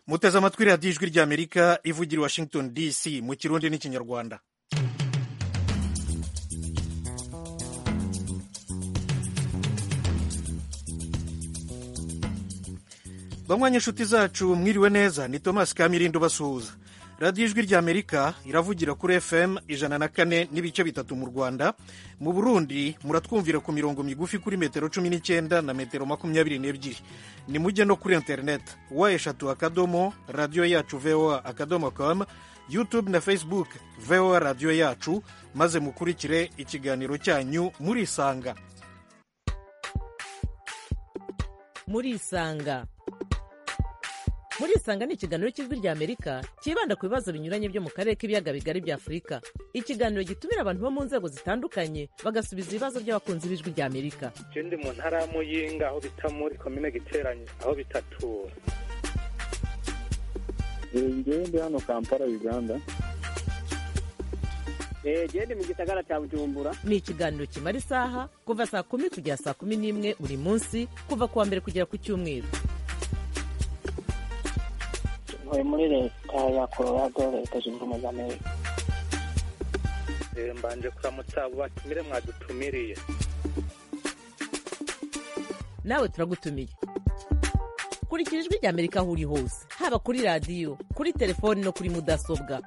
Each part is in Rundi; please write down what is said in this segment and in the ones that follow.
muteze amatwi radiyo ijwi ry'amerika ivugira i washington dc mu kirundi n'ikinyarwanda bamwanya inshuti zacu mwiriwe neza ni thomas kamirindo basuhuza radiyo ijwi ry'amerika iravugira kuri fm ijana na kane n'ibice bitatu mu rwanda mu burundi muratwumvira ku mirongo migufi kuri metero cumi n'icyenda na metero makumyabiri n'ebyiri ni mujye no kuri interineti wa eshatu akadomo radiyo yacu voa akadomo com youtube na facebook voa radiyo yacu maze mukurikire ikiganiro cyanyu murisanga murisanga murisanga ni ikiganiro cy'ijwi ry'amerika cyibanda ku bibazo binyuranye byo mu karere k'ibiyaga bigari bya afurika ikiganiro gitumira abantu bo mu nzego zitandukanye bagasubiza ibibazo by'abakunzi b'ijwi ry'amerika je ndi mu ntara ya muyinga aho bita muri komine giteranye aho bitatura ngewe ndi hano kampala uganda gende mu gisagara cya bujumbura ni ikiganiro kimara isaha kuva saa kumi kugera saa kumi n'imwe buri munsi kuva ku wa mbere kugera ku cyumweru ntuye muri leta ya colorado leta zunze ubumwe za amerika Eh, mbanje kuramutsa abo batumire mwadutumiriye nawe turagutumiye kurikira ijwi ry'amerika aho uri hose haba kuri radiyo kuri telefoni no kuri mudasobwa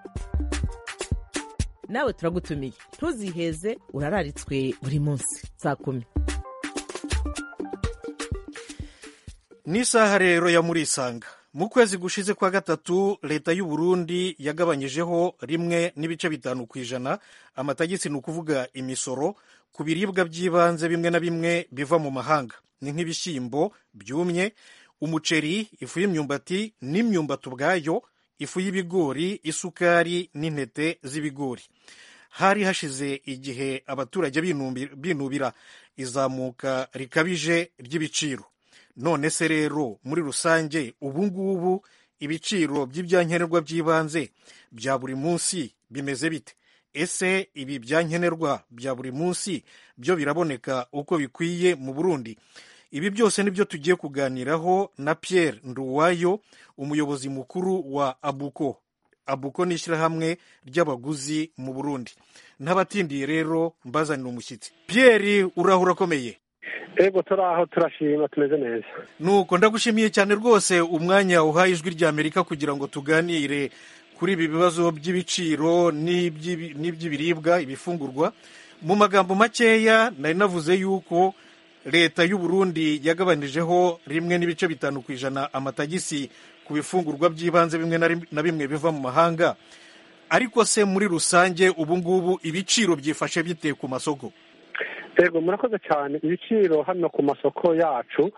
nawe turagutumiye ntuziheze urararitswe buri munsi saa kumi n'isaha rero ya murisanga mu kwezi gushize kwa gatatu leta y'u Burundi yagabanyijeho rimwe n'ibice bitanu ku ijana amatagisi ni ukuvuga imisoro ku biribwa by'ibanze bimwe na bimwe biva mu mahanga ni nk'ibishyimbo byumye umuceri ifu y'imyumbati n'imyumbati ubwayo ifu y'ibigori isukari n'intete z'ibigori hari hashize igihe abaturage binumbi- binubira izamuka rikabije ry'ibiciro none se rero muri rusange ubu ngubu ibiciro by'ibyankenerwa by'ibanze bya buri munsi bimeze bite ese ibi byankenerwa bya buri munsi byo biraboneka uko bikwiye mu burundi ibi byose nibyo tugiye kuganiraho na pierre nduwayo umuyobozi mukuru wa abuko abuko ni ishyirahamwe ry'abaguzi mu burundi ntabatindiye rero mbazanira umushyitsi pierre uraho urakomeye ego turi aho turashima tumeze neza nuko ndagushimiye cyane rwose umwanya uhaye ijwi ry'amerika kugira ngo tuganire kuri ibi bibazo by'ibiciro n'iby'ibi- n'iby'ibiribwa ibifungurwa mu magambo makeya nari navuze yuko leta y'u Burundi yagabanyijeho rimwe n'ibice bitanu ku ijana amatagisi ku bifungurwa by'ibanze bimwe na rim- na bimwe biva mu mahanga ariko se muri rusange ubu ngubu ibiciro byifashe bite ku masoko ego murakoze cyane ibiciro hano ku masoko yacu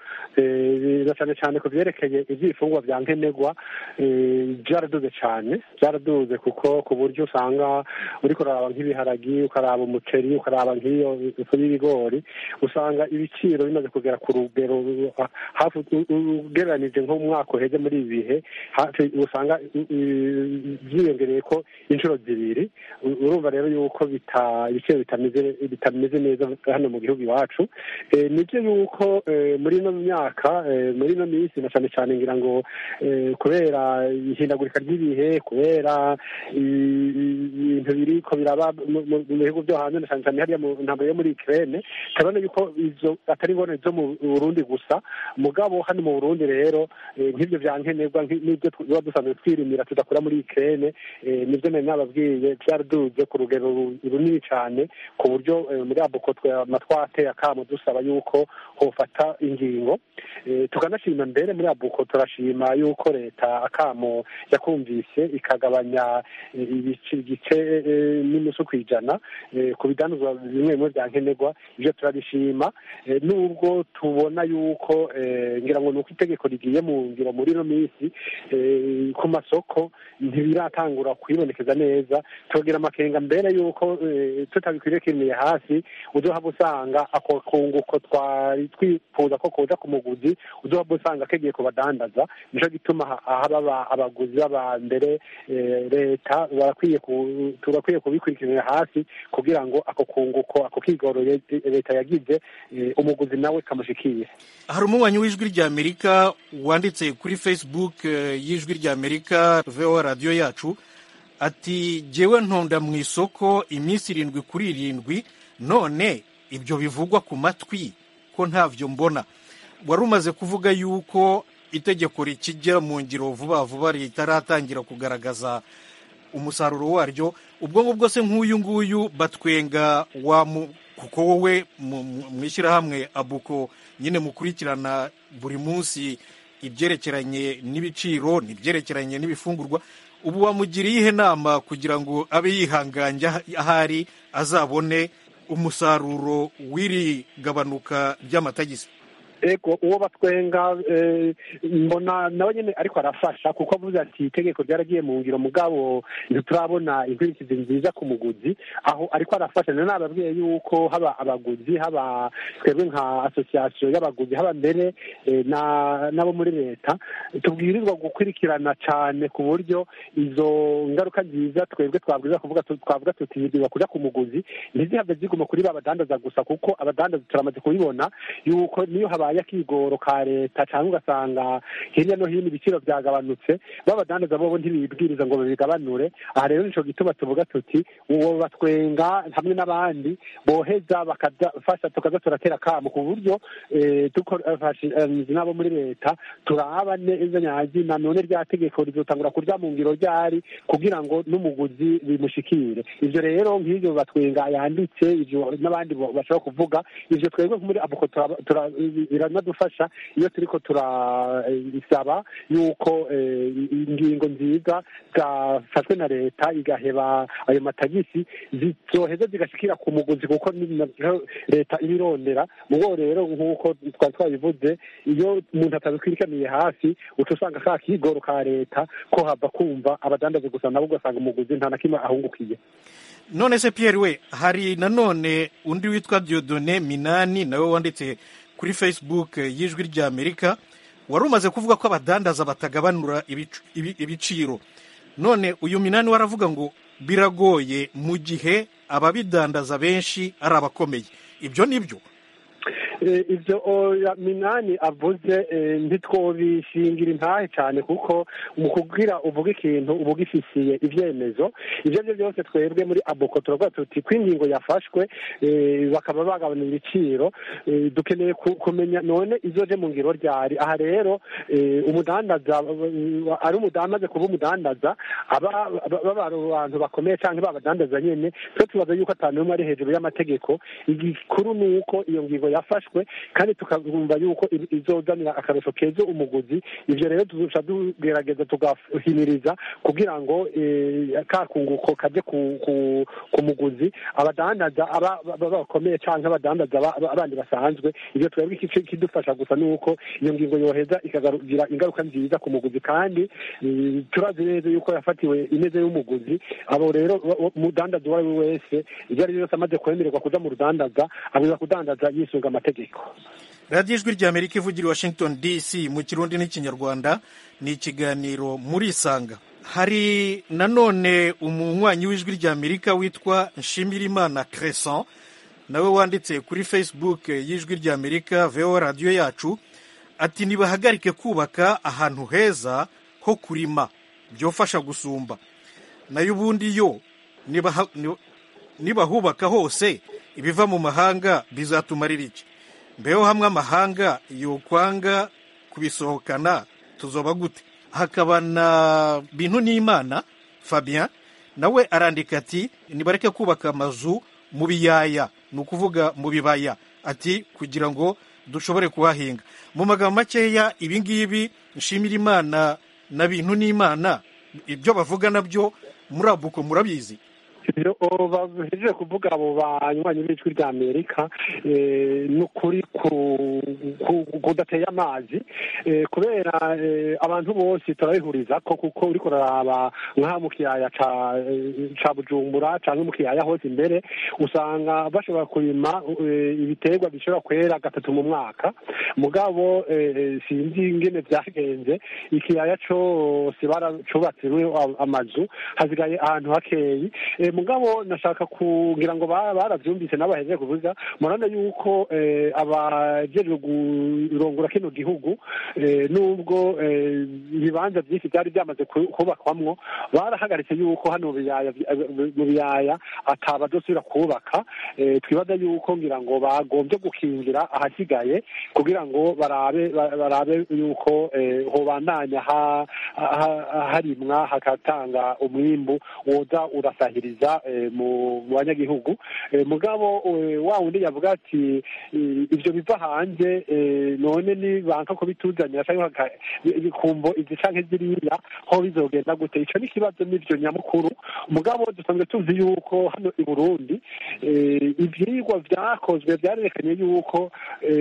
eh, na cyane cyane ku byerekeye iby'ibifungwa bya nkenerwa eh, byaraduze cyane byaraduze kuko ku buryo usanga uriko uraraba nk'ibiharagi ukaraba umuceri ukaraba nk'iyo ifu y'ibigori usanga ibiciro bimaze kugera ku rugero uh, hafi u- u- ugereranije nko mu mwaka uheze muri ibi bihe hafi usanga uh, uh, byiyongereye ko inshuro zibiri U- urumva rero yuko bita ibiciro bitameze bitameze neza hano mu gihugu iwacu Eh, nibyo yuko eh, muri ino myaka eh, muri ino minsi na cyane cyane ngira ngo eh, kubera ihindagurika ry'ibihe kubera i- i- ibintu biriko biraba mu mu- mu bihugu byo hanze na cyane cyane hariya mu ntambaro yo muri Ukraine turabona yuko izo atari ingorane zo mu Burundi gusa mugabo hano mu Burundi rero eh, nk'ibyo bya nkenerwa nki- n'ibyo tuba dusanzwe twirimira tudakura muri Ukraine eh, nibyo nari nababwiye byaraduze ku rugero ru- runini cyane ku buryo eh, muri abuko twateye akamo dusaba yuko hofata ingingo Eh, tukanashima mbere muri abuko turashima yuko leta akamo yakumvise ikagabanya eh, ibice igice eh, n'inusu ku ijana eh, ku bidanuzwa bimwe bimwe bya nkenerwa ibyo turabishima Eh, nubwo tubona yuko eh, ngira ngo ni uko itegeko rigiye mu ngiro muri ino minsi eh, ku masoko ntibiratangura kwibonekeza neza tugira amakenga mbere yuko eh, tutabikwiriye kirimiye hasi uzohava usanga ako kunguko twari twifuza ko kuza ku muguzi uzoba usanga kegiye kubadandaza nico gituma ha- haba abaguzi baba mbere eh, leta barakwiye ku- turakwiye kubikurikiranira hasi kugira ngo ako kunguko ako kigoro ye- leta yagize eh, umuguzi nawe kamushikiye hari umunywanyi w'ijwi ry'amerika wanditse kuri facebook eh, y'ijwi ry'amerika voa radiyo yacu ati jyewe ntonda mu isoko iminsi irindwi kuri irindwi none ibyo bivugwa ku matwi ko ntavyo mbona wari umaze kuvuga yuko itegeko rikijya mu ngiro vuba vuba ritaratangira kugaragaza umusaruro waryo ubwo ngubwo se nk'uyu nguyu batwenga wa mu kuko wowe mu- mu mu ishyirahamwe abuko nyine mukurikirana buri munsi ibyerekeranye n'ibiciro n'ibyerekeranye n'ibifungurwa ubu wamugiriye ihe nama kugira ngo abe yihanganye aho- ahari azabone umusaruro w'iri gabanuka ry'amatagisi ego uwo batwenga eh, mbona nawe nyine ariko arafasha kuko avuze ati itegeko ryaragiye mu ngiro mugabo ntiturabona inkurikizi nziza ku muguzi aho ariko arafasha nari nababwiye yuko haba abaguzi haba twebwe nka asosiyasiyo y'abaguzi haba mbere eh, na- n'abo muri leta tubwirizwa gukurikirana cyane ku buryo izo ngaruka nziza twebwe twabwiza kuvuga tu- twavuga tuti biba kuja ku muguzi ntizihave ziguma kuri ba badandaza gusa kuko abadandaza turamaze kubibona yuko niyo habaye akigoro ka leta cyangwa ugasanga hirya no hino ibiciro byagabanutse babadandaza bobo ntibibwiriza ngo babigabanure aha rero nico gituma tuvuga tuti uwo batwenga hamwe n'abandi boheza bakadafasha tukaza turatera kamo ku buryo eh, dufashije n'abo muri leta turaba neza nyazina none rya tegeko rizotangura kurya mu ngiro ryari kugira ngo n'umuguzi bimushikire ivyo rero nk'ivyo batwenga yanditse ivyo n'abandi bo- bashobora kuvuga ivyo twebwe muri abuko turaba- tura- biranadufasha iyo turiko turasaba yuko eh, ingingo nziza zafashwe na leta igaheba ayo matagisi zizoheza zigashikira ku muguzi kuko ni navyo leta ibirondera mubo rero nk'uko twari twabivuze iyo umuntu atabikwirikaniye hafi uca usanga ka kigoro ka leta ko hava kumva abadandazi gusa nabo ugasanga umuguzi nta na kimwe ahungukiye none se Pierre we hari nanone undi witwa Diodone Minani nawe wanditse kuri Facebook eh, y'ijwi ry'Amerika wari umaze kuvuga ko abadandaza batagabanura ibic- ibi- ibiciro none uyu Minani waravuga ngo biragoye mu gihe ababidandaza benshi ari abakomeye ibyo ni byo Eh, ivyo oya minani avuze eh, ntitwobishingira intahe cyane kuko mu kugira uvuga ikintu uba ugifisiye ivyemezo ivyo byo byose twebwe muri abuko turavuga tuti ko ingingo yafashwe eh, bakaba bagabanya ibiciro eh, dukeneye ku- kumenya none izoje mu ngiro ryari aha rero eh, umudandaza eh, ari umudandaza kuba umudandaza aba aba- baba ari abantu bakomeye cyangwa babadandaza nyene twe tubaza yuko atanu umwe ari hejuru y'amategeko igikuru ni uko iyo ngingo yafashwe kandi tukumva yuko i- izozanira akarusho keza umuguzi ivyo rero tuzoca tugerageza tugahimiriza kugira ngo eh, ka kunguko kaje ku, ku, ku muguzi abadandaza aba baba bakomeye canke abadandaza ba- ba- abandi basanzwe ivyo twebwe ikice kidufasha gusa nuko iyo ngingo yoheza ikagira ingaruka nziza ku muguzi kandi eh, turazi neza yuko yafatiwe ineze y'umuguzi abo rero wa- wa- umudandaza uwo ari we wese ivyo ari byo byose amaze kwemererwa kuja mu rudandaza abwiza kudandaza yisunga amategeko radiyo ijwi ry'amerika ivugira i washington dc mu kirundi n'ikinyarwanda ni ikiganiro muri isanga hari nanone umunywanyi w'ijwi ry'amerika witwa nshimirimana crescent nawe wanditse kuri facebook y'ijwi ry'amerika voa radiyo yacu ati nibahagarike kubaka ahantu heza ho kurima byofasha gusumba nayo ubundi yo nibaha- ni- nibahubaka hose ibiva mu mahanga bizatumarira iki mbeho hamwe amahanga yokwanga kubisohokana tuzoba gute hakaba na bintu n'imana fabien nawe arandika ati nibareke kubaka amazu mu biyaya ni ukuvuga mu bibaya ati kugira ngo dushobore kuhahinga mu magambo makeya ibi ngibi nshimira imana na bintu n'imana ibyo bavuga nabyo muri abuko murabizi ibyo bahejeje kuvuga abo banywanyi b'ijwi rya amerika ni ukuri kudateye amazi kubera abantu bose turabihuriza ko kuko uri kuraraba nk'aha mu kiyaya ca bujumbura cyangwa mu kiyaya hose imbere usanga bashobora kurima ibiterwa bishobora kwera gatatu mu mwaka mugabo sinzi ingene byagenze ikiyaya cyose baracubatsemo amazu hasigaye ahantu hakeyi mugabo nashaka kugira ngo barabyumvise n'abahejeje kuvuga murabona yuko abajejwe kurongora kino gihugu nubwo ibibanza byinshi byari byamaze kubakwamwo barahagaritse yuko hano mu biyaya atabadosubira kubaka twibaza yuko ngira ngo bagombye gukingira ahasigaye kugira ngo barabe barabe yuko hobandanya harimwa hakatanga umwimbu woza urasahiriza mu banyagihugu mugabo wa wundi yavuga ati ibyo biva hanze none ni banka ko bituzanira cyangwa kumvo izi canke ziriya ho bizogenda gute ico ni ikibazo n'ivyo nyamukuru mugabo dusanzwe tuzi yuko hano i burundi ivyigwa vyakozwe vyarerekanye yuko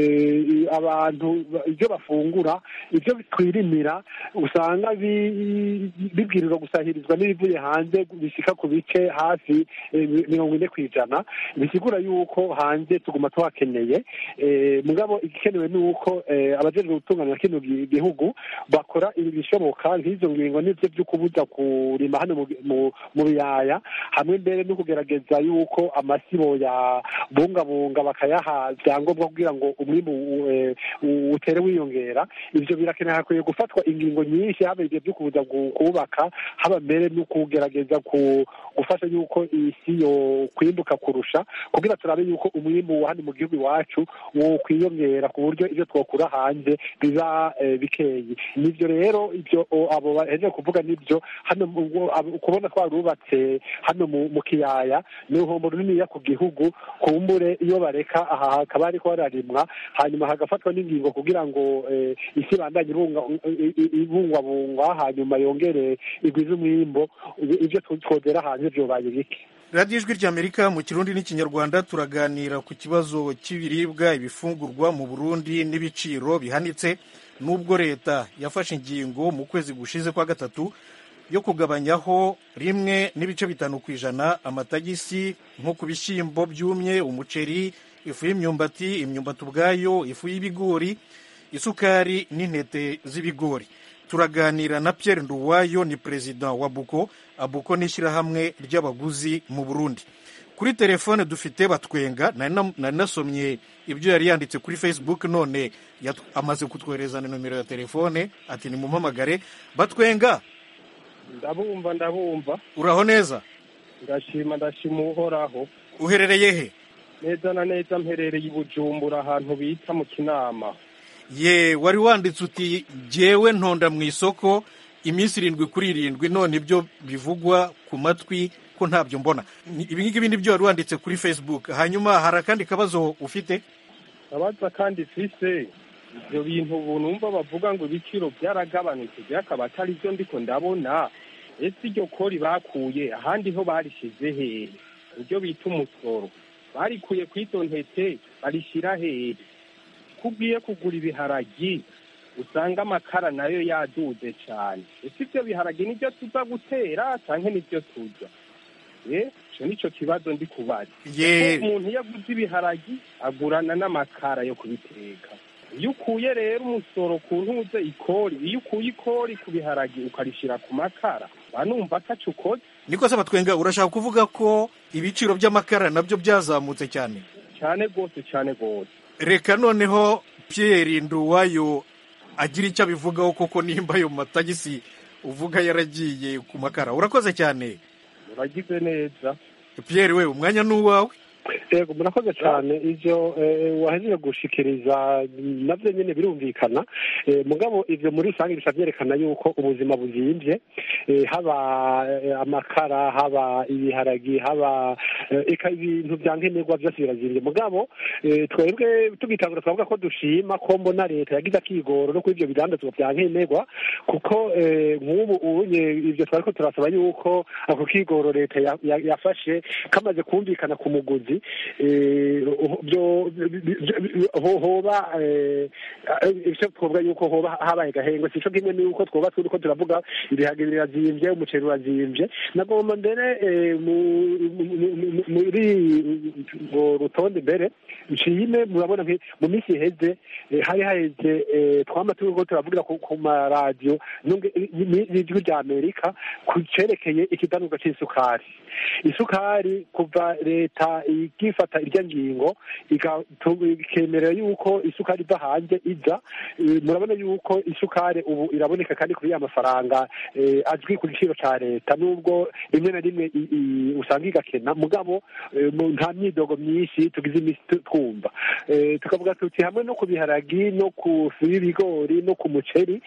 abantu ibyo bafungura ibyo twirimira usanga bibwirizwa gusahirizwa n'ibivuye hanze bishika ku bice hafi mirongo ine ku ijana bisigura yuko hanze tuguma tuhakeneye mugabo igikenewe ni uko abajejwe gutunganya kino gihugu bakora ibishoboka nk'izo ngingo n'ivyo vyo kubuza kurima hano mu biyaya hamwe mbere no kugerageza yuko amasibo ya bungabunga bakayaha vyangombwa kugira ngo umwimbu utere wiyongera ivyo birakeneye hakwiye gufatwa ingingo nyinshi haba ibyo vyo kubuza kubaka haba mbere no kugerageza gufasha yuko isi yo kwimbuka kurusha kugira turabe yuko umwimbu hano mu gihugu iwacu wo kwiyongera ku buryo ibyo twokura hanze biba bikeyi nivyo rero ibyo abo bahejeje kuvuga nibyo hano kubona twarubatse hano mu kiyaya ni uruhombo runiniya ku gihugu kumbure iyo bareka aha hakaba hariko hararimwa hanyuma hagafatwa n'ingingo kugira ngo isi ibandanye ibungwabungwa hanyuma yongere igwize umwimbo ibyo twodera hanze vyobaye bike radiyo ijwi ry'amerika mu kirundi n'ikinyarwanda turaganira ku kibazo cy'ibiribwa ibifungurwa mu burundi n'ibiciro bihanitse n'ubwo leta yafashe ingingo mu kwezi gushize kwa gatatu yo kugabanyaho rimwe n'ibice bitanu ku ijana amatagisi nko ku bishyimbo byumye umuceri ifu y'imyumbati imyumbati ubwayo ifu y'ibigori isukari n'intete z'ibigori turaganira na Pierre Nduwayo ni perezida wa buko abuko ni ishyirahamwe ry'abaguzi mu burundi kuri telefone dufite batwenga nari nasomye ibyo yari yanditse kuri facebook none amaze kutwohereza nomero ya telefone ati nimumpamagare batwenga ndabumva ndabumva uraho neza ndashima ndashima uhoraho uherereye he neza na neza mperereye i bujumbura ahantu bita mu kinama ye wari wanditse uti jyewe ntonda mu isoko iminsi irindwi kuri irindwi none ibyo bivugwa ku matwi ko ntabyo mbona ibi ngibi ni byo wari wanditse kuri facebook hanyuma hari akandi kabazo ufite abaza kandi fise ibyo bintu ubu numva bavuga ngo ibiciro byaragabanutse byakaba atari byo ndiko ndabona ese iryo kori bakuye ahandi ho barishize hehe ibyo bita umusoro barikuye ku izo ntete barishyira hehe kubwiye kugura ibiharagi usanga amakara nayo yaduze cyane ese ibyo biharagi nibyo tuza gutera cyangwa nibyo turya icyo nicyo kibazo ndi kubaza umuntu iyo aguze ibiharagi agurana n'amakara yo kubiteka iyo ukuye rero umusoro ku ntuze ikori iyo ukuye ikori ku biharagi ukarishyira ku makara banumva atacu ukoze niko se batwenga urashaka kuvuga ko ibiciro by'amakara nabyo byazamutse cyane cyane rwose cyane rwose reka noneho Pierre Nduwayo agira icyo abivugaho koko nimba ayo matagisi uvuga yaragiye ku makara urakoze cyane uragize neza Pierre we umwanya ni uwawe yego murakoze cyane ibyo wahejeje gushikiriza nabyo nyine birumvikana mugabo ibyo muri rusange bisa byerekana yuko ubuzima buzimbye haba amakara haba ibiharagi haba ibintu bya nkenerwa byose birazimbye mugabo twebwe tugitangura twavuga ko dushima ko mbona leta yagize akigoro no kuri ibyo bidandazwa bya nkenerwa kuko nk'ubu ubunye ibyo twari ko turasaba yuko ako kigoro leta yafashe kamaze kumvikana ku muguzi hoba icyo twavuga yuko hoba habaye gahengwe si cyo kimwe n'uko twuba turi ko turavuga ibihage birazimbye umuceri urazimbye nagomba mbere muri ngo rutonde mbere nshime murabona mu minsi iheze hari haheze twama turi ko turavugira ku maradiyo n'ijwi rya amerika ku cerekeye ikidanurwa cy'isukari isukari kuva leta ikifata irya ngingo ikemerera yuko isukari iva hanze iza murabona yuko isukari ubu iraboneka kandi kuri ya mafaranga azwi ku giciro cya leta nubwo rimwe na rimwe usanga igakena mugabo nta myidogo myinshi tugize iminsi twumva tukavuga tuti hamwe no ku biharagi no ku ifu y'ibigori no ku muceri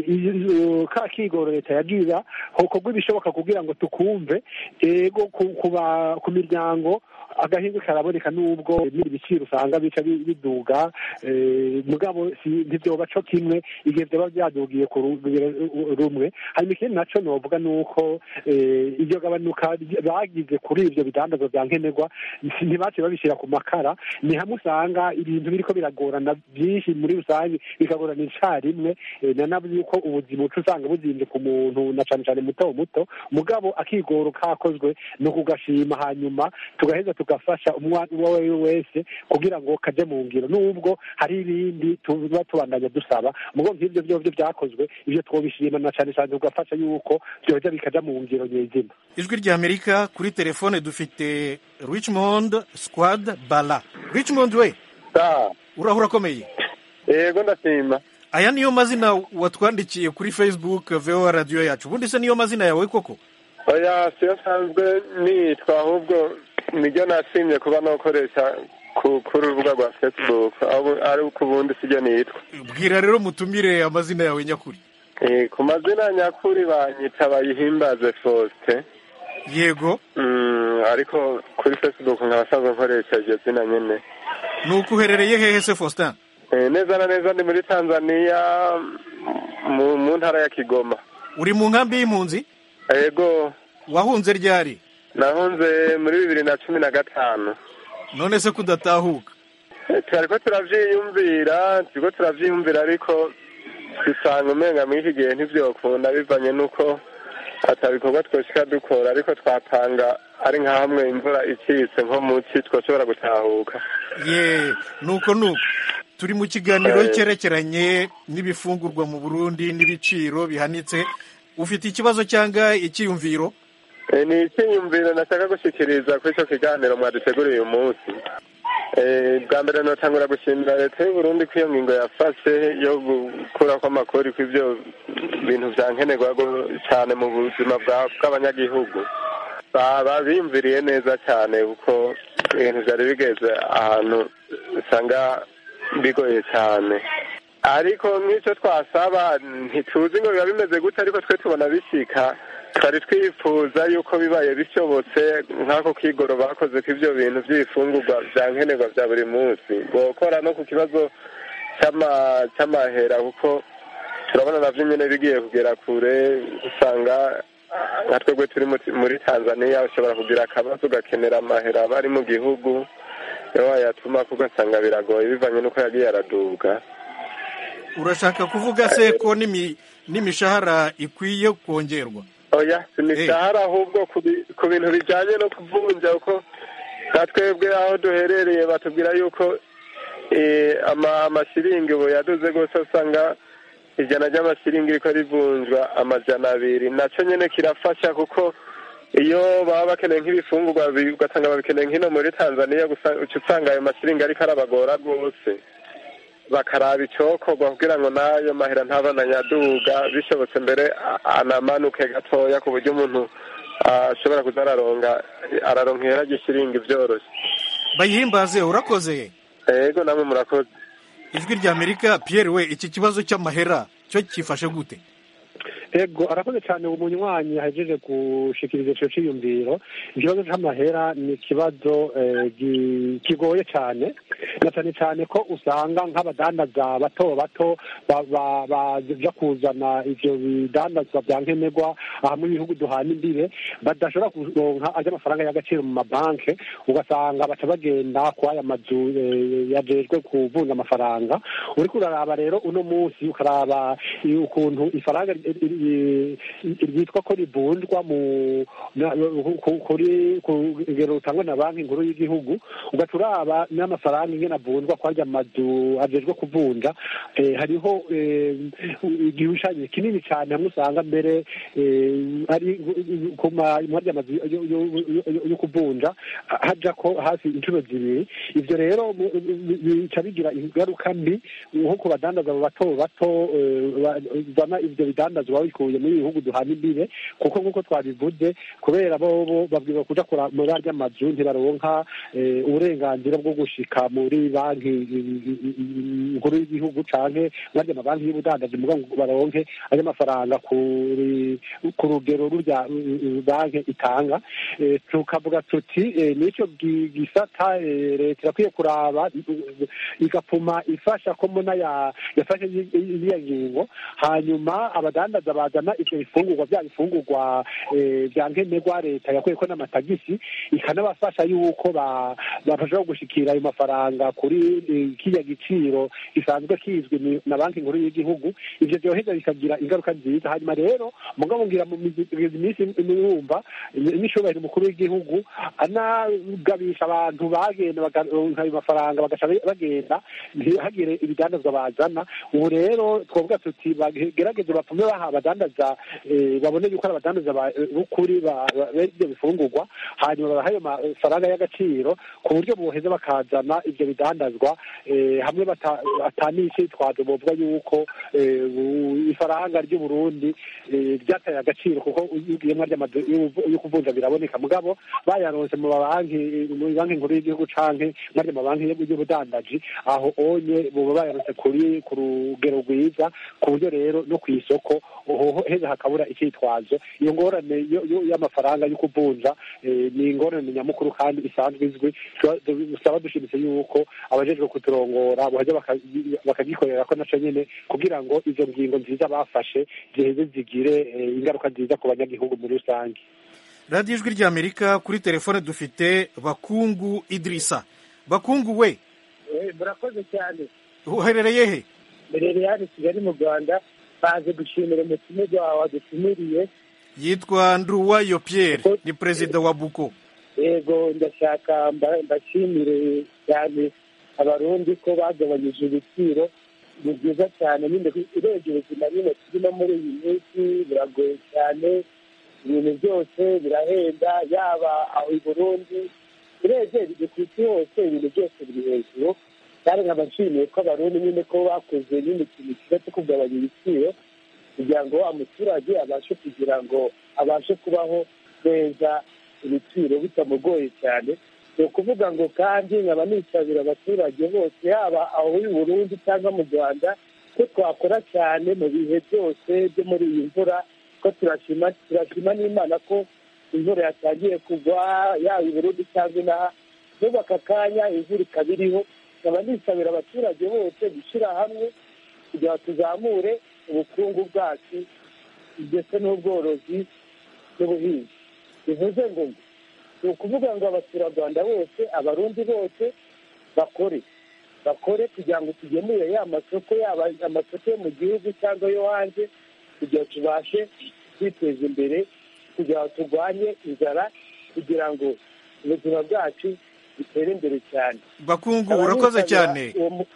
ka kigoro leta yagira hokorwa ibishoboka kugira ngo tukumve ego ku miryango agahindu karaboneka nubwo ibiciro usanga bica biduga mugabo ntibyoba co kimwe igihe byaba byadugiye ku rugero rumwe hanyuma ikindi naco novuga nuko iryo gabanuka bagize kuri ivyo bidandazwa vya nkenerwa ntibaciye babishyira ku makara ni hamwe usanga ibintu biriko biragorana byinshi muri rusange bikagorana icarimwe nanavuze yuko ubuzima uca usanga buzimvye ku muntu na cane cane muto muto mugabo akigoro kakozwe ni ukugashima hanyuma tugaheza tugafasha umwana uwo ari we wese kugira ngo kaje mu ngiro nubwo hari ibindi tuba tubandanya dusaba mugo nk'ibyo byovyo byakozwe ivyo twobishima na cane cane tugafasha yuko vyoja bikaja mu ngiro nyezina ijwi rya amerika kuri telefone dufite richmond squad bala richmond we urahura akomeye yego ndashima aya niyo mazina watwandikiye kuri facebook voa radiyo yacu ubundi se niyo mazina yawe koko oya siyo nsanzwe nitwa ahubwo niryo nashimye kuba nakoresha kuri urubuga rwa facebook ari uko ubundi sibyo nitwa bwira rero mutumire amazina yawe nyakuri ku mazina nyakuri banyita bayihimbaze faustin yego ariko kuri facebook nkaba asanzwe nkoresha iryo zina nyine ni uko uherereye hehe se faustin neza na neza ndi muri tanzania mu ntara ya kigoma uri mu nkambi y'impunzi yego wahunze ryari nahunze muri bibiri na cumi na gatanu none se kudatahuka turariko turavyiyumvira turiko turavyiyumvira ariko dusanga umenga muri iki gihe ntivyokunda bivanye n'uko ata bikorwa twoshika dukora ariko twapanga ari nka hamwe imvura icitse nko muci twoshobora gutahuka ye nuko nuko turi mu kiganiro cyerekeranye n'ibifungurwa mu burundi n'ibiciro bihanitse ufite ikibazo cyangwa icyiyumviro ni icyiyumviro nashaka gushyikiriza kuri icyo kiganiro mwaduteguriye uyu munsi bwa mbere notangura gushimira leta y'uburundi ko iyo ngingo yafashe yo gukura kw'amakori ku ibyo bintu bya nkenerwa cyane mu buzima bw'abanyagihugu babimviriye neza cyane kuko ibintu byari bigeze ahantu usanga bigoye cyane ariko nk'icyo twasaba ntituzi ngo biba bimeze gute ariko twe tubona bishyika twari twifuza yuko bibaye bishobotse nk'ako kigoro bakoze ku ibyo bintu by'ibifungurwa bya nkenerwa bya buri munsi gukora no ku kibazo cy'amahera kuko turabona nabyo nyine bigiye kugera kure usanga nka twebwe turi muri tanzania ushobora kugira akabazo ugakenera amahera aba ari mu gihugu iyo wayatuma ugasanga biragoye bivanye n'uko yagiye araduga urashaka kuvuga se ko n'imishahara ikwiye kongerwa oya si imishahara ahubwo ku bintu bijyanye no kuvunja kuko nka twebwe aho duherereye batubwira yuko amashiringi ubu yaduze rwose usanga ijana ry'amashiringi riko rivunjwa amajana abiri nacyo nyine kirafasha kuko iyo baba bakeneye nk'ibifungurwa ugasanga babikeneye nk'ino muri tanzania uca usanga ayo mashiringi ariko arabagora rwose bakaraba icokorwa kugira ngo n'ayo mahera ntabananyaduga bishobotse mbere anamanuke gatoya ku buryo umuntu ashobora kuza araronga araronka ihera ry'ishiringi byoroshye bayihimbaze urakoze yego namwe murakoze ijwi rya amerika pierre we iki kibazo cy'amahera cyo cyifashe gute ego arakoze cyane umunywanyi yahejeje gushikiriza icyo cyiyumviro ikibazo cy'amahera ni ikibazo eh, gi- kigoye cyane na cyane cyane ko usanga nk'abadandaza bato bato ba- ba- baja kuzana ivyo bidandazwa bya nkenerwa aha mu bihugu duhana imbibe badashobora kuronka ajya amafaranga y'agaciro mu mabanki ugasanga baca bagenda ku aya mazu eh, yajejwe kuvunja amafaranga uriko uraraba rero uno munsi ukaraba i- ukuntu ifaranga ri- ri- ri- ryitwa ko rivunjwa mu na- ku- kuri ku rugero rutangwa na banki nkuru y'igihugu ugaca uraba n'amafaranga ingene avunjwa kwarya amazu ajejwe kuvunja eh, hariho eh, igishushanyo kinini cyane hamwe usanga mbere eh, ari ku ma- mwarya amazu yo- yo- yo- yo kuvunja haja ko hafi inshuro zibiri ivyo rero mu- bi- bica bigira ingaruka mbi nko ku badandaza bato bato eh, ba- bana ivyo bidandazwa babikuye muri bihugu duhana imbibe kuko nk'uko twabivuze kubera bo bo babwirwa kuja kura- muri arya mazu ntibaronka eh, uburenganzira bwo gushika muri banki i- i- i- nkuru y'igihugu canke muri arya mabanki y'ubudandaji muga ngo baronke arya mafaranga kuri ku rugero rurya eh, banki itanga Eh, tukavuga tuti eh, nico gi- gisata eh, leta irakwiye kuraba eh, igapfuma ifasha ko mbona ya- yafashe i- i- iriya ngingo hanyuma abadandaza bazana ivyo bifungurwa bya bifungurwa eh, bya nkenerwa leta yakuyeko n'amatagisi ikanabafasha yuko ba- bafasha gushikira ayo mafaranga kuri eh, kiriya giciro gisanzwe kizwi ni- na banki nkuru y'igihugu ivyo vyoheza bikagira ingaruka nziza hanyuma rero mugabo ngira mu mizi- minsi murumva n'ishobora umukuru w'igihugu anagabisha abantu bagenda bakaronka ayo mafaranga bagaca bagenda ntihagire ibidandazwa bazana ubu rero twavuga tuti bagerageze bapfume baha abadandaza eh, babone yuko ari abadandaza ba- b'ukuri ba- ba- b'ibyo bifungurwa hanyuma babaha ayo mafaranga y'agaciro ku buryo boheza bakazana ibyo bidandazwa eh, hamwe bata- atanicitwazo bovuga yuko eh, bu- ifaranga ry'uburundi eh, ryataye agaciro kuko ugiyemwo ry'amazu yo kuvunja biraboneka mugabo bayaronse mu mabanki mu banki nkuru y'igihugu canke muri mabanki y'ubudandaji aho onye boba bayaronse kuri ku rugero rwiza ku buryo rero no ku isoko hoho heza hakabura icyitwazo iyo ngorane yo- yo- y'amafaranga yo kuvunja eh, ni ingorane nyamukuru kandi isanzwe izwi Tuba- dusaba dushimitse yuko abajejwe kuturongora boheza baka- bakagikorera ko naco nyene kugira ngo izo ngingo nziza bafashe ziheze zigire eh, ingaruka nziza ku banyagihugu muri rusange radiyo ijwi rya amerika kuri telefone dufite bakungu idirisa bakungu we murakoze cyane uherereye he mberere hano i kigali mu rwanda baje gushimira umutumirwa wawe wadutumiriye yitwa nduwayo pierre ni perezida wa buko yego ndashaka mba- mbashimire cyane abarundi ko bagabanyije ibiciro ni byiza cyane nyine urebye ubuzima nyine turimo muri iyi minsi biragoye cyane ibintu byose birahenda yaba aho i burundi urebye biri ku isi hose ibintu byose biri hejuru kandi nkaba nshimiye ko abarundi nyine ko bakoze nyine ikintu cyiza cyo kugabanya ibiciro kugira ngo umuturage abashe kugira ngo abashe kubaho neza ibiciro bitamugoye cyane ni ukuvuga ngo kandi nkaba nisabira abaturage bose yaba aho i burundi cyangwa mu rwanda ko twakora cyane mu bihe byose byo muri iyi mvura ko turashima turashima n'imana ko imvura yatangiye kugwa yaba i burundi cyangwa inaha n'ubu aka kanya imvura ikaba iriho nkaba nisabira abaturage bose gushyira hamwe kugira ngo tuzamure ubukungu bwacu ndetse n'ubworozi n'ubuhinzi bivuze ngo ni ukuvuga ngo abaturarwanda bose abarundi bose bakore bakore kugira ngo tugemure ya masoko yaba amasoko yo mu gihugu cyangwa yo hanze kugira ngo tubashe kwiteza imbere kugira ngo turwanye inzara kugira ngo ubuzima bwacu butere imbere cyane bakungu urakoze cyane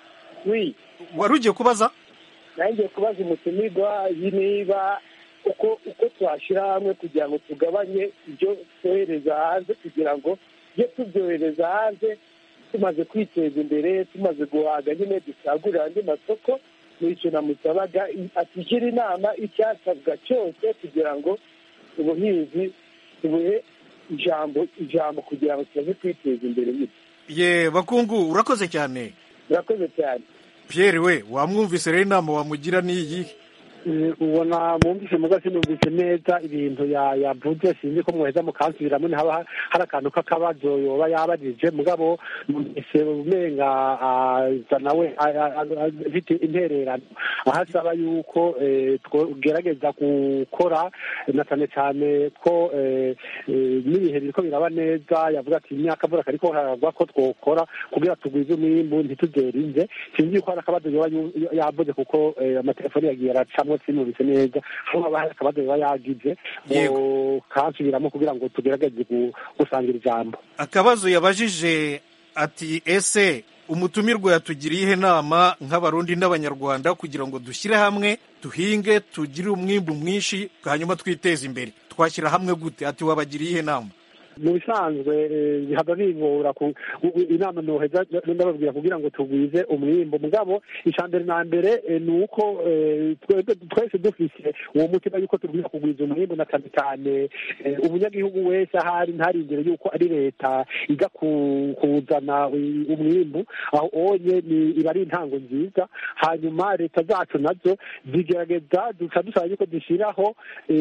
wari ugiye kubaza nanjye kubaza umutumirwa niba uko uko twashyira hamwe kugira ngo tugabanye ibyo twohereza hanze kugira ngo iyo tubyohereza hanze tumaze kwiteza imbere tumaze guhaga nyine dusagurira andi masoko nicyo namusabaga atugira inama icyasabwa cyose kugira ngo ubuhinzi tubuhe ijambo ijambo kugira ngo tumaze kwiteza imbere nyine ye bakungu urakoze cyane urakoze cyane pierre we wamwumvise rero inama wamugira n'iyi ubona mwumvise muga sinumvise neza ibintu yavuze sinzi ko mwoheza mukansubiramo ntihaba hari akantu k'akabazo yoba yabajije mugabo numvise umenga aza nawe afite intererano aho asaba yuko twogerageza gukora na cyane cyane ko n'ibihe biriko biraba neza yavuga ati imyaka mvura kariko haragwa ko twokora kugira tugwize umwimbu ntituzerinze sinzi yuko hari akabazo yoba yavuze kuko amatelefoni yagiye aracamo sinubise neza aho haba hari akabazo yoba yagize kansubiramo kugira ngo tugerageze gusangira ijambo akabazo yabajije ati ese umutumirwa yatugiriye ihe nama nk'abarundi n'abanyarwanda kugira ngo dushyire hamwe duhinge tugire umwimbu mwinshi hanyuma twiteze imbere twashyira hamwe gute ati wabagiriye ihe nama mu bisanzwe bihava bingora inama noheza ndababwira kugira ngo tugwize umwimbo mugabo icya mbere na mbere ni uko twese dufise uwo mutima yuko tugwiza kugwiza umwimbo na cyane cyane umunyagihugu wese ahari ntarindire yuko ari leta iga kuzana umwimbu aho onye iba ari intango nziza hanyuma leta zacu nazo zigerageza duca dusaba yuko dushyiraho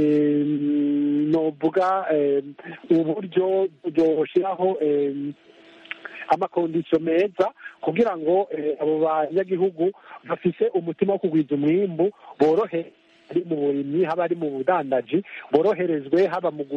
novuga uburyo byoshiraho amakondisiyo meza kugira ngo abo banyagihugu bafise umutima wo kugwiza umwimbu borohe ari mu burimyi haba ari mu budandaji boroherezwe haba mu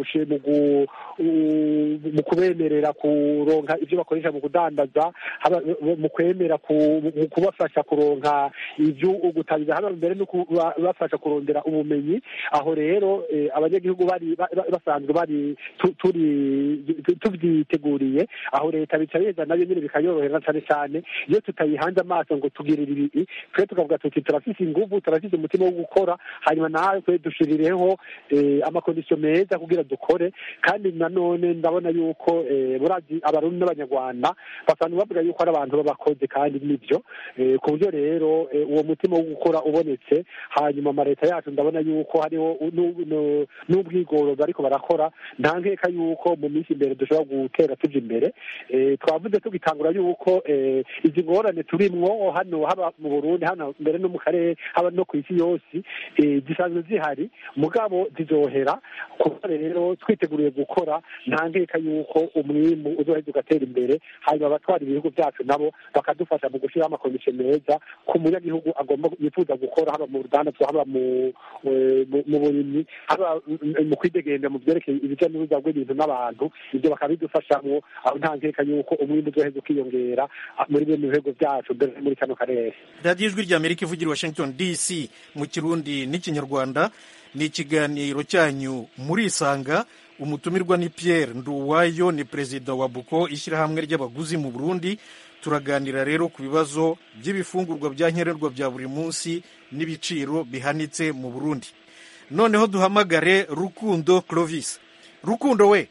mu kubemerera kuronka ibyo bakoresha mu kudandaza haba mu kwemera mu kubafasha kuronka ibyo gutangiza haba mbere no kubafasha kurondera ubumenyi aho rero abanyagihugu bari basanzwe bari turi tubyiteguriye aho leta bica beza nayo nyine bikayorohera cyane cyane iyo tutayihanze amaso ngo tugirire ibi twe tukavuga tuti turafise inguvu turafise umutima wo gukora hanyuma natwe dushirireho amakondisiyo meza kugira dukore kandi nanone ndabona yuko burazi abarundi n'abanyarwanda basanzwe bavuga yuko ari abantu b'abakozi kandi nibyo ku buryo rero uwo mutima wo gukora ubonetse hanyuma amaleta yacu ndabona yuko hariho n'ubwigoro bariko barakora nta nkeka yuko mu minsi imbere dushobora gutera tuja imbere twavuze tugitangura yuko izi ngorane turimwo hano haba mu burundi hano mbere no mu karere haba no ku isi yose zisanzwe zihari mugabo zizohera kuko rero twiteguriye gukora nta nkeka yuko umwimbu uzoheza ugatera imbere hanyuma abatwara ibihugu byacu nabo bakadufasha mu gushyiraho amakomisiyo meza ku munyagihugu agomba yifuza gukora haba mu rudandazwa haba mu burimyi haba mu kwidegembya mu byerekeye ibijya n'uruza rw'ibintu n'abantu ibyo bakabidufashamo aho nta nkeka yuko umwimbu uzoheza ukiyongera muri bene bihugu byacu mbere muri kano karere radiyo ijwi rya amerika ivugira washington dc mu kirundi n'ikinyarwanda ni ikiganiro cyanyu murisanga umutumirwa ni Pierre Nduwayo ni perezida wa buko ishyirahamwe ry'abaguzi mu burundi turaganira rero ku bibazo by'ibifungurwa bya nkenerwa bya buri munsi n'ibiciro bihanitse mu burundi noneho duhamagare rukundo clovis rukundo we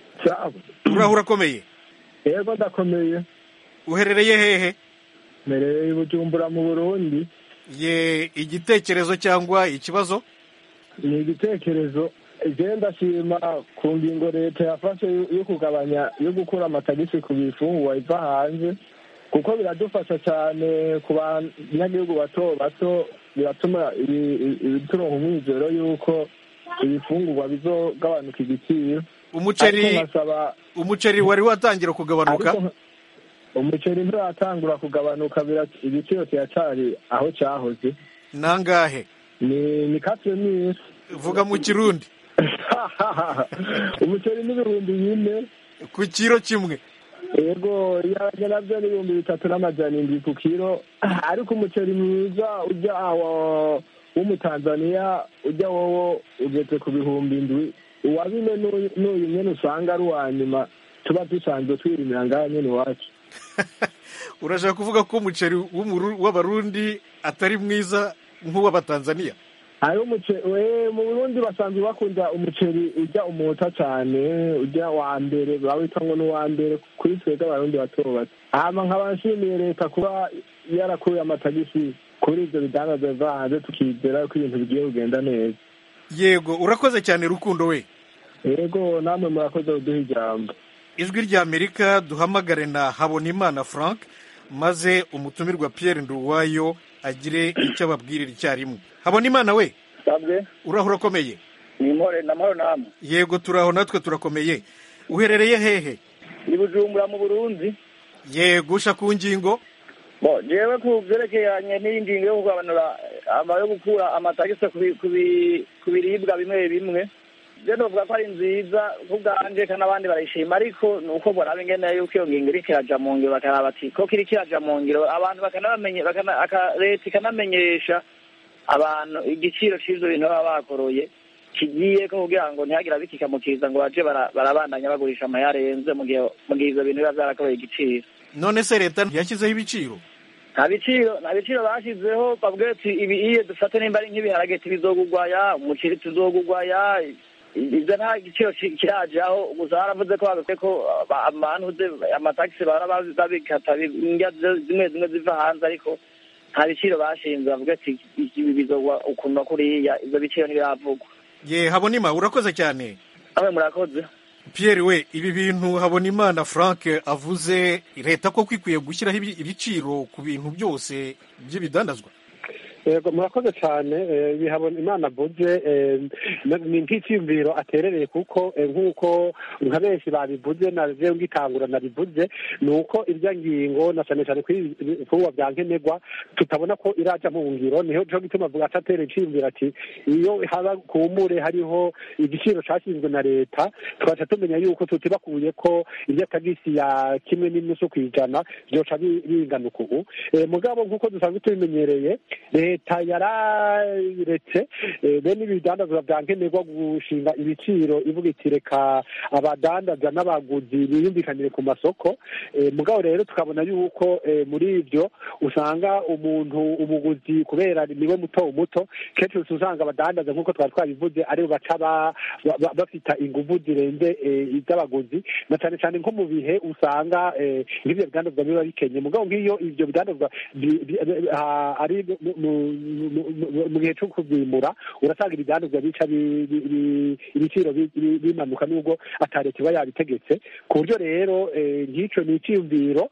uraho urakomeye yego ndakomeye uherereye hehe mbereye bujumbura mu burundi ye igitekerezo cyangwa ikibazo ni igitekerezo igenda ndashima ku ngingo leta yafashe yo kugabanya yo gukura amatagisi ku bifungurwa iva hanze kuko biradufasha cyane ku banyagihugu bato bato biratuma turonka umwizero y'uko ibifungurwa bizogabanuka igiciro umuceri umuceri wari watangira kugabanuka umuceri nturatangura kugabanuka igiciro kiracari aho cyahoze nangahe ni ni katwe n'isi vuga mu kirundi umuceri n'ibihumbi bine ku kiro kimwe yego ibiharage nabyo ni ibihumbi bitatu n'amajana indwi ku kiro ariko umuceri mwiza ujya w'umutanzaniya ujya wowo ugeze ku bihumbi indwi uwa bine n'uyu nyine usanga ari uwa nyuma tuba dusanzwe twirimira ngaha nyine iwacu urashaka kuvuga ko umuceri w'abarundi atari mwiza nk'uw'abatanzaniya hari umuceri mu burundi basanzwe bakunda umuceri ujya umuta cyane ujya wa mbere bawita ngo ni uwa mbere kuri twebwe abarundi bato bato hama nkaba nshimiye leta kuba yarakuye amatagisi kuri ibyo bidangaza biva hanze tukizera ko ibintu bigiye kugenda neza yego urakoze cyane rukundo we yego namwe murakoze kuduha ijambo ijwi rya amerika duhamagare na habonimana frank maze umutumirwa pierre nduwayo agire icyo ababwirira icyarimwe habonimana we sabwe urahura ukomeye ni mpore na mahoro namwe yego turaho natwe turakomeye uherereye hehe ni bujumbura mu burundi yego usha ku ngingo bo jewe ku byerekeranye n'iyi ngingo yo kugabanura ama yo gukura amatagisi ku bi- ku bi- ku biribwa bimwe bimwe je novuga ko ari nziza kubwanje kandi n'abandi barayishima ariko ni uko boraba ingene yuko iyo ngingo iriko iraja mu ngiro bakaraba ati koko iriko iraja mu ngiro abantu bakanabamenye bakana- aka- leta ikanamenyesha abantu igiciro c'ivyo bintu baba bakoroye kigiye ko kugira ngo ntihagire abikikamukiza ngo baje bara- barabandanya bagurisha amayarenze mu gihe mu gihe ivyo bintu biba vyarakoroye igiciro none se leta ntiyashyizeho ibiciro nta biciro nta biciro bashyizeho bavuga ati ibi iyo dufate nimba ari nk'ibiharage tubizogugwaya umuceri tuzogugwaya ibyo nta giciro ki- kirajaho gusa baravuze ko bagakuye ko aba- amantuze amatagisi bara babikata bi- indya zi- zimwe zimwe ziva hanze ariko nta biciro bashinze bavuga ati ibi bizogwa ukuntu na kuriya ivyo biciro ntibiravugwa ye habonima urakoze cyane namwe murakoze pierre we ibi bintu habonimana frank avuze leta koko ikwiye gushyiraho ibi- ibiciro ku bintu byose by'ibidandazwa yego murakoze cyane eh, bihabona imana avuze eh, ni nk'icyiyumviro aterereye kuko eh, nk'uko nka benshi babivuze na jewe ngitangura nabivuze ni uko irya ngingo na cyane cyane kuri ibifungwa bya nkenerwa tutabona ko iraja mu ngiro niho cyo gituma avuga ati atereye iciyumviro ati iyo haba kumure hariho igiciro cyashinzwe na leta tugaca tumenya yuko tutibakuye ko irya tagisi ya kimwe n'inusu ku ijana byoca bi- binganuka ubu Eh, mugabo nk'uko dusanzwe tubimenyereye leta yararetse eh, bene ibidandazwa bya nkenerwa gushinga ibiciro ivuga iti reka abadandaza n'abaguzi biyumvikanire ku masoko Eh, mugabo rero tukabona yuko eh, muri ibyo usanga umuntu umuguzi kubera niwe muto muto kenshi usanga abadandaza nk'uko twari twabivuze aribo baca ba- ba- ba- bafita inguvu zirenze eh, iz'abaguzi na cyane cyane nko mu bihe usanga eh, nk'ibyo bidandazwa biba bikenye mugabo nk'iyo ibyo bidandazwa bi- bi- ah, ari mu- mu- mu- mu- mu gihe cyo kubyimura urasanga ibidandazwa bica bi- bi- bi- ibiciro bi- bi- bimanuka nubwo atareta iba yabitegetse ku buryo rero eh, nk'icyo ni icyiyumviro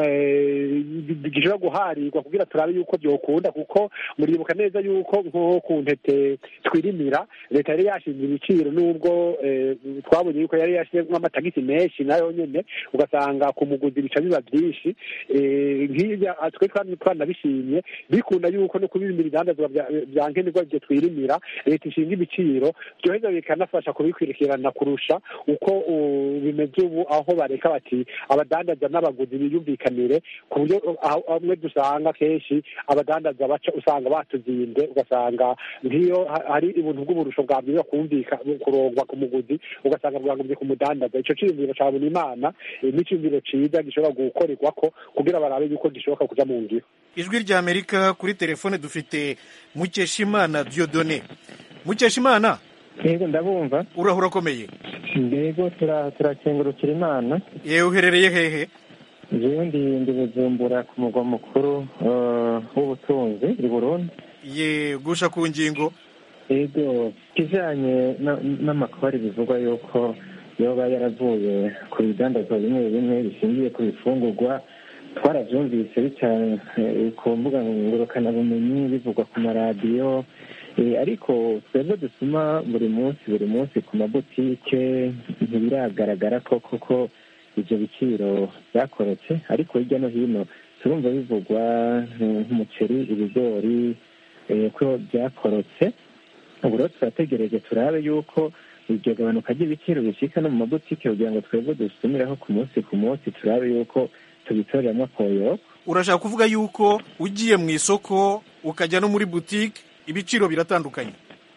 eh, gishobora guharirwa kugira turabe yuko byokunda kuko muribuka neza yuko nko ku ntete twirimira leta yari yashinze ibiciro nubwo eh, twabonye yuko yari yashyizemo amatagisi menshi nayo nyene ugasanga ku muguzi bica biba byinshi Eh, nk'ibyo ah, twe twari twanabishimye bikunda yuko no kubimira ibidandazwa bya- bya nkenerwa ibyo twirimira leta ishinga ibiciro byoheza bikanafasha kubikurikirana kurusha uko uh, bimeze ubu aho bareka bati abadandaza n'abaguzi biyumvikanire ku buryo uh, aho- hamwe dusanga kenshi abadandaza baca usanga batuzinze ugasanga nk'iyo ha- hari ubuntu bw'uburusho bwabwiza kumvika kurongwa ku muguzi ugasanga bwagombye ku mudandaza ico ciyumviro ca Bunimana eh, n'iciyumviro ciza gishobora gukorerwako kugira barabe yuko gishoboka kuja mu ngiro ijwi rya amerika kuri telefone dufite mukeshimana diodone mukeshimana yego ndabumva urahura ukomeye yego tura- turakengurukira imana yewe uherereye hehe jewe ndi ndi bujumbura ku mugwa mukuru eh, w'ubutunzi i burundi ye gusha ku ngingo yego kijanye na- n'amakori bivugwa yuko yoba yaravuye ku bidandazwa bimwe bimwe bishingiye ku bifungurwa twaravyumvise bica eh, ku mbuga ngurukanabumenyi bivugwa ku maradiyo Eh, ariko twebwe dusuma buri munsi buri munsi ku mabutike ntibiragaragara ko koko ivyo biciro byakorotse ariko hirya no hino turumva bivugwa eh, nk'umuceri ibigori eh, ko byakorotse ubu rero turategereje turabe yuko iryo gabanuka ry'ibiciro bishika no mu mabutike kugira ngo twebwe dusumiraho ku munsi ku munsi turabe yuko tubitoreramo koyoko urashaka kuvuga yuko ugiye mu isoko ukajya no muri butike ibiciro biratandukanye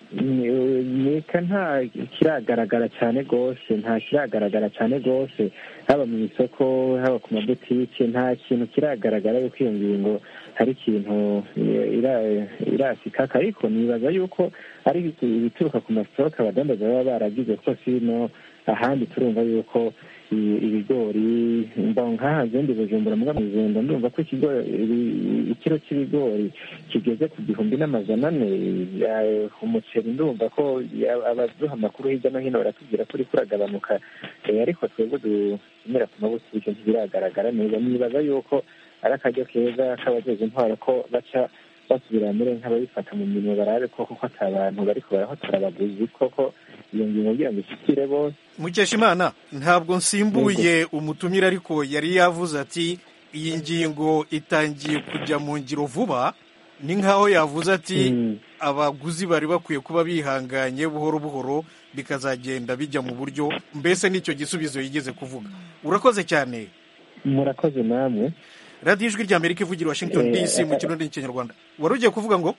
nika nta kiragaragara cyane rwose nta kiragaragara cyane rwose haba mu isoko haba ku mabutike nta kintu kiragaragara yuko iyo ngingo hari ikintu ira- irasikaka ariko nibaza yuko ari ibituruka ku masitoke abadandaza baba baragize ko sino ahandi turumva yuko ibigori nk'aha zindi bujumbura mbwa muzenda ndumva ko ikiro cy'ibigori kigeze ku gihumbi n'amajana ane umuceri ndumva ko abaduha amakuru hirya no hino baratubwira ko uri kuragabanuka ariko twebwe dukenera ku mabutike ntibiragaragara neza nibaza yuko ari akaryo keza k'abajeje intwaro ko baca basubira muri nk'ababifata mu mirimo barabe koko ko ata bantu bariko barahotora abaguzi koko iyo ngingo kugira ngo ishikire bose mukeshimana ntabwo nsimbuye umutumire ariko yari yavuze ati iyi ngingo itangiye kujya mu ngiro vuba ni nk'aho yavuze ati abaguzi bari bakwiye kuba bihanganye buhoro buhoro bikazagenda bijya mu buryo mbese n'icyo gisubizo yigeze kuvuga urakoze cyane murakoze namwe radiyo ijwi rya amerika ivugira washington dc mu kirundi n'ikinyarwanda wari ugiye kuvuga ngo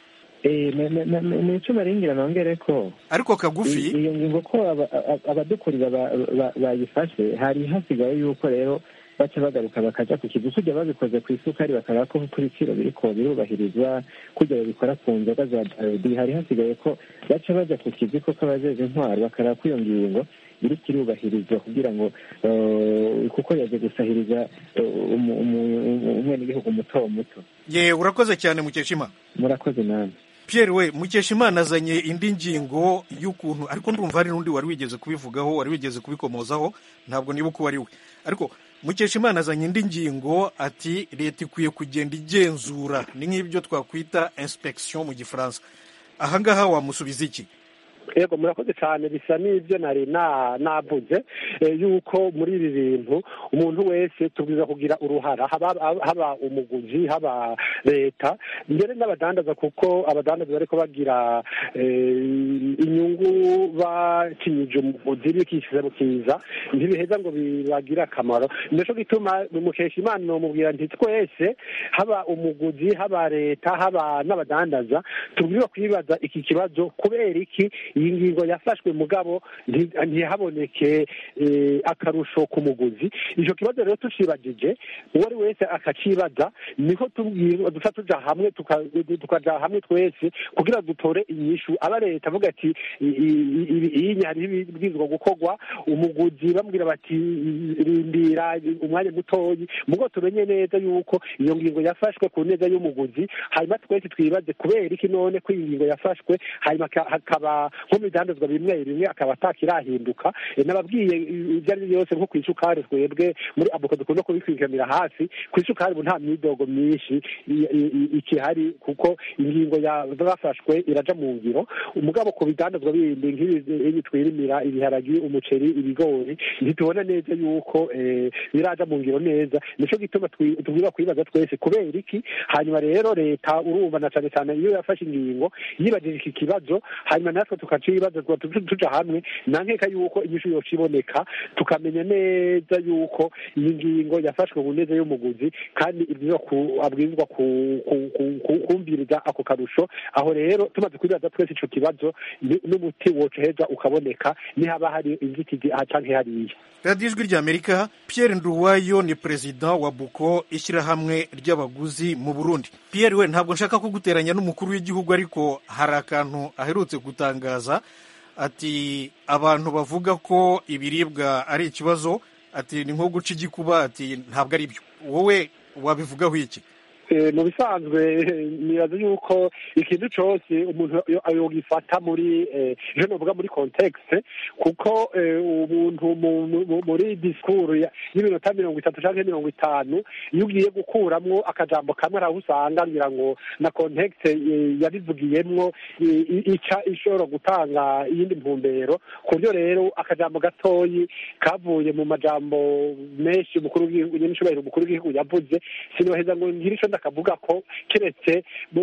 ni icuma ringira nongere ko ariko kagufi iyo ngingo ko abadukurira bayifashe hari hasigaye yuko rero baca bagaruka bakaja ku kizu kujya babikoze ku isukari bakaraba ko ku biciro biriko birubahirizwa kujya babikora ku nzoga za darudi hari hasigaye ko baca baja ku kizu ko k'abajeje intwaro bakaraba ko iyo ngingo iriko irubahirizwa kugira ngo kuko yaje gusahiriza umwenegihugu muto muto ye urakoze cyane mukeshima murakoze namwe Pierre we mukeshimana azanye indi ngingo y'ukuntu ariko ndumva hari n'undi wari wigeze kubivugaho wari wigeze kubikomozaho ntabwo niba uko wari we ariko mukeshimana azanye indi ngingo ati leta ikwiye kugenda igenzura ni nk'ibyo twakwita inspection mu gifaransa ahangaha wamusubiza iki yego murakoze cyane bisa n'ibyo nari navuze yuko muri ibi bintu umuntu wese tubwiza kugira uruhara haba umuguzi haba leta mbere n'abadandaza kuko abadandaza bariko bagira inyungu bakinyije umuguzi bikishize bukiza ntibiheza ngo bibagire akamaro nico gituma mukesha imana nomubwira nti twese haba umuguzi haba leta haba n'abadandaza tubwiza kwibaza iki kibazo kubera iki iyi ngingo yafashwe mugabo ntihaboneke akarusho ku muguzi icyo kibazo rero tucibagije uwo ari wese akacibaza niho duca tuja hamwe tukaja hamwe twese kugira dutore inyishu aba leta avuga ati iyi hariho ibibwirizwa gukorwa umuguzi bamubwira bati rindira umwanya mutoyi mugo tumenye neza yuko iyo ngingo yafashwe ku neza y'umuguzi hanyuma twese twibaze kubera iki none ko iyi ngingo yafashwe hanyuma hakaba nko mu bidandazwa bimwe bimwe akaba atakirahinduka nababwiye ibyo ari byo byose nko ku isukari twebwe muri abuka dukunda kubikwikamira hafi ku isukari ubu nta myidogo myinshi ikihari kuko ingingo yafashwe iraja mu ngiro umugabo ku bidandazwa bindi nk'ibi twirimira ibiharagi umuceri ibigori ntitubona neza yuko biraja mu ngiro neza nico gituma tubwira kwibaza twese kubera iki hanyuma rero leta urumva na cane cane iyo yafashe ingingo yibajije iki kibazo hanyuma natwe tukacibaza tuja hamwe nankeka yuko inyishu yoca iboneka tukamenya neza yuko iyi ngingo yafashwe ku neza y'umuguzi kandi abwirizwa kumviriza ako karusho aho rero tumaze kwibaza twese ico kibazo n'umuti woca heza ukaboneka nihaba hari inzitizi aha canke hariya radiyo ijwi rya amerika pierre nduwayo ni perezida wa buko ishyirahamwe ry'abaguzi mu burundi pierre we ntabwo nshaka kuguteranya n'umukuru w'igihugu ariko hari akantu aherutse gutangaza ati abantu bavuga ko ibiribwa ari ikibazo ati ni nko guca igikuba ati ntabwo ari byo wowe wabivugaho iki mu bisanzwe nibaza yuko ikintu cyose umuntu yogifata muri je novuga muri context kuko umuntu muri disikuru y'iminota mirongo itatu cyangwa mirongo itanu iyo ugiye gukuramwo akajambo kamwe araho usanga ngira ngo na context yabivugiyemwo ica ishobora gutanga iyindi ntumbero ku buryo rero akajambo gatoyi kavuye mu majambo menshi umukuru w'igihugu n'icyubahiro umukuru w'igihugu yavuze sinoheza ngo ngire ico ndakavuga ko keretse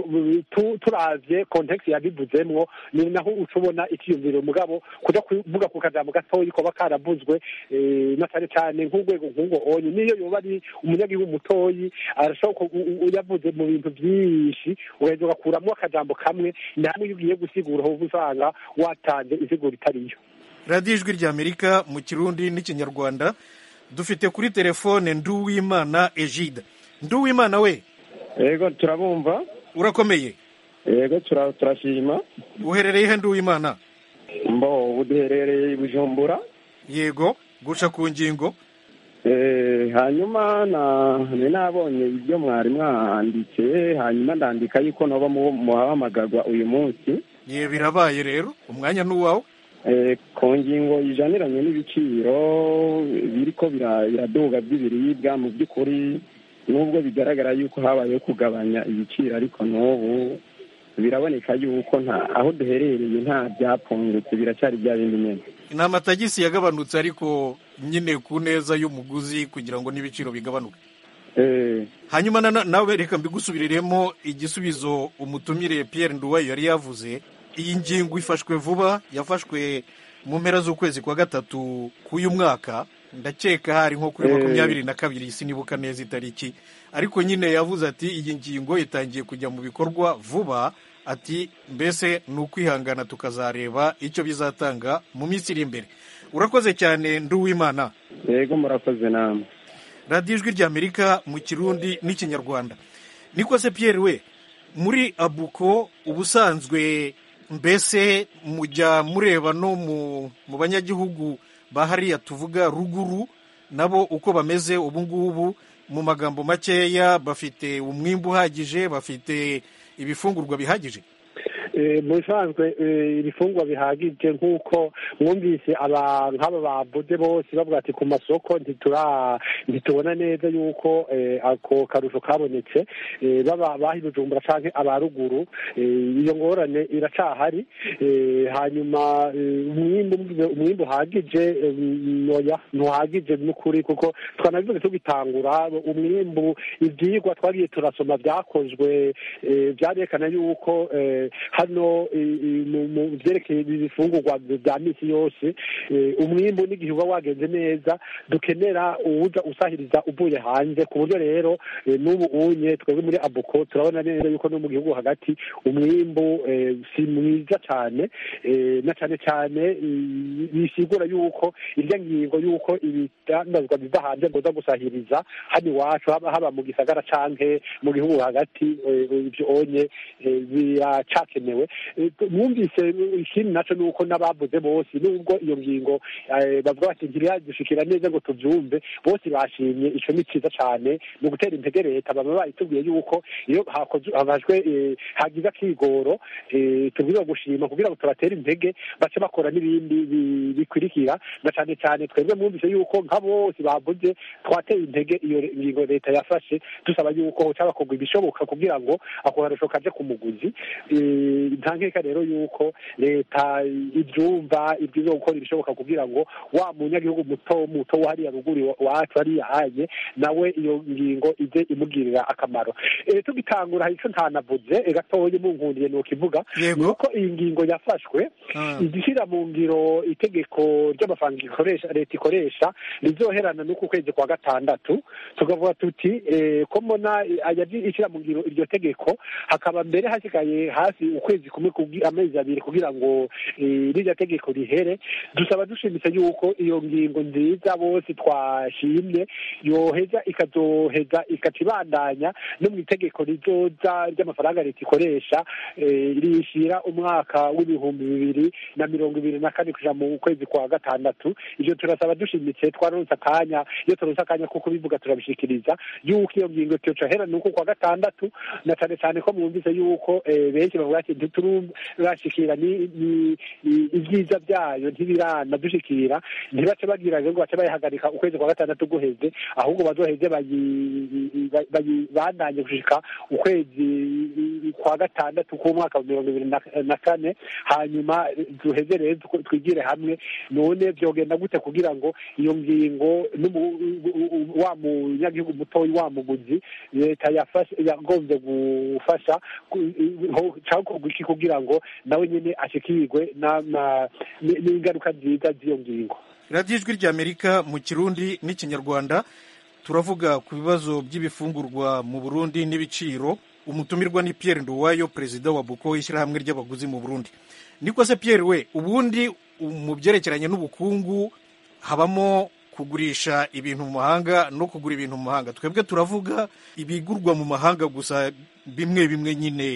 turavye context yabivuzemwo ni naho uca ubona ikiyumviro mugabo kuja kuvuga ku kajambo gatoyi koba karavuzwe na cane cane nk'urwego nk'urwo onye niyo yoba ari umunyagihugu mutoyi arashobora yavuze mu bintu vyinshi ugaheza ugakuramwo akajambo kamwe namwe iyo ugiye gusigura hoba usanga watanze insiguro itariyo radiyo ijwi rya amerika mu kirundi n'ikinyarwanda dufite kuri telefone nduwimana egide nduwimana we yego turabumva urakomeye yego turashima uherereye he nduwimana mbo ubu duherereye i bujumbura yego guca ku ngingo hanyuma ni nabonye ibyo mwari mwanditse hanyuma ndandika yuko naba muhamagagwa uyu munsi ye birabaye rero umwanya ni uwawe ku ngingo ijaniranye n'ibiciro biriko biraduga by'ibiribwa mu by'ukuri nubwo bigaragara yuko habayeho kugabanya ibiciro ariko n'ubu biraboneka yuko nta aho duherereye nta byapfungutse biracyari bya bindi nyine ni amatagisi yagabanutse ariko nyine ku neza y'umuguzi kugira ngo n'ibiciro bigabanuke hanyuma nawe reka mbigusubiriremo igisubizo umutumire Pierre Nduwayo yari yavuze iyi ngingo ifashwe vuba yafashwe mu mpera z'ukwezi kwa gatatu k'uyu mwaka ndakeka hari nko kuri makumyabiri na kabiri sinibuka neza itariki ariko nyine yavuze ati iyi ngingo itangiye kujya mu bikorwa vuba ati mbese ni ukwihangana tukazareba icyo bizatanga mu minsi iri imbere urakoze cyane nduwimana yego murakoze namwe radiyo ijwi ry'amerika mu kirundi n'ikinyarwanda niko se Pierre we muri abuko ubusanzwe mbese mujya mureba no mu banyagihugu ba hariya tuvuga ruguru nabo uko bameze ubu ngubu mu magambo makeya bafite umwimbu uhagije bafite ibifungurwa bihagije mu bisanzwe ibifungwa bihagije nk'uko mwumvise nk'aba babuze bose bavuga ati ku masoko ntitubona neza yuko ako karusho kabonetse baba baha ibijumbura cyangwa aba ruguru iyo ngorane iracahari hanyuma umwimbu uhagije ntuhagije n'ukuri kuko twanabivuze tugitangura umwimbu ibyigwa twagiye turasoma byakozwe byarekana yuko hano mu byerekeye ibifungurwa bya minsi yose umwimbu n'igihe uba wagenze neza dukenera uwuza usahiriza uvuye hanze ku buryo rero n'ubu unye twebwe muri abuko turabona neza yuko no mu gihugu hagati umwimbu si mwiza cyane na cyane cyane bisigura yuko irya ngingo yuko ibidandazwa biva hanze ngoza gusahiriza hano iwacu haba mu gisagara canke mu gihugu hagati ibyo onye biracakenewe mwumvise ikindi nacyo ni uko n'abavuze bose nubwo iyo ngingo bavuga bati ntiriyadushikira neza ngo tubyumve bose bashimye icyo ni cyiza cyane ni ugutera intege leta baba bayitubwiye yuko iyo habajwe hagize akigoro tubwira gushima kugira ngo tubatere intege bace bakora n'ibindi bikurikira na cyane cyane twebwe mwumvise yuko nka bose bavuze twateye intege iyo ngingo leta yafashe dusaba yuko cyabakorwa ibishoboka kugira ngo ako karusho kaje ku muguzi nta nkeka rero yuko leta ibyumva ibyiza gukora ibishoboka kugira ngo wa munyagihugu muto muto wo hariya ruguru wacu hariya hanye nawe iyo ngingo ize imugirira akamaro tugitangura hari icyo ntanavuze gatoya munkundiye ni ukivuga ni uko iyi ngingo yafashwe igishyira mu ngiro itegeko ry'amafaranga ikoresha leta ikoresha rizoherana n'uku kwezi kwa gatandatu tukavuga tuti ko mbona ishyira mu ngiro iryo tegeko hakaba mbere hasigaye hafi ukwezi kumwe amezi abiri kugira ngo rirya tegeko rihere dusaba dushimitse yuko iyo ngingo nziza bose twashimye yoheza ikazoheza ikaca ibandanya no mu itegeko rizoza ry'amafaranga leta ikoresha rishyira umwaka w'ibihumbi bibiri na mirongo ibiri na kane kuja mu kwezi kwa gatandatu ivyo turasaba dushimitse twaronse akanya iyo turonse akanya ko kubivuga turabishikiriza yuko iyo ngingo tyocohera nuko kwa gatandatu na cane cane ko mwumvise yuko benshi bavuga ati ntiturashikira ibyiza byayo ntibiranadushikira ntibace bagira ngo bace bayihagarika ukwezi kwa gatandatu guheze ahubwo bazoheze bandanye gushika ukwezi kwa gatandatu k'umwaka wa mirongo ibiri na kane hanyuma duheze rero twigire hamwe none byogenda gute kugira ngo iyo ngingo wa munyagihugu mutoya wa muguzi leta yagombye gufasha cyakorwa iki kugira ngo nawe nyine ashikirwe n'ingaruka nziza z'iyo ngingo radiyo ijwi ry'amerika mu kirundi n'ikinyarwanda turavuga ku bibazo by'ibifungurwa mu burundi n'ibiciro umutumirwa ni Pierre Nduwayo perezida wa buko ishyirahamwe ry'abaguzi mu burundi niko se Pierre we ubundi mu byerekeranye n'ubukungu habamo kugurisha ibintu mu mahanga no kugura ibintu mu mahanga twebwe turavuga ibigurwa mu mahanga gusa bimwe bimwe nyine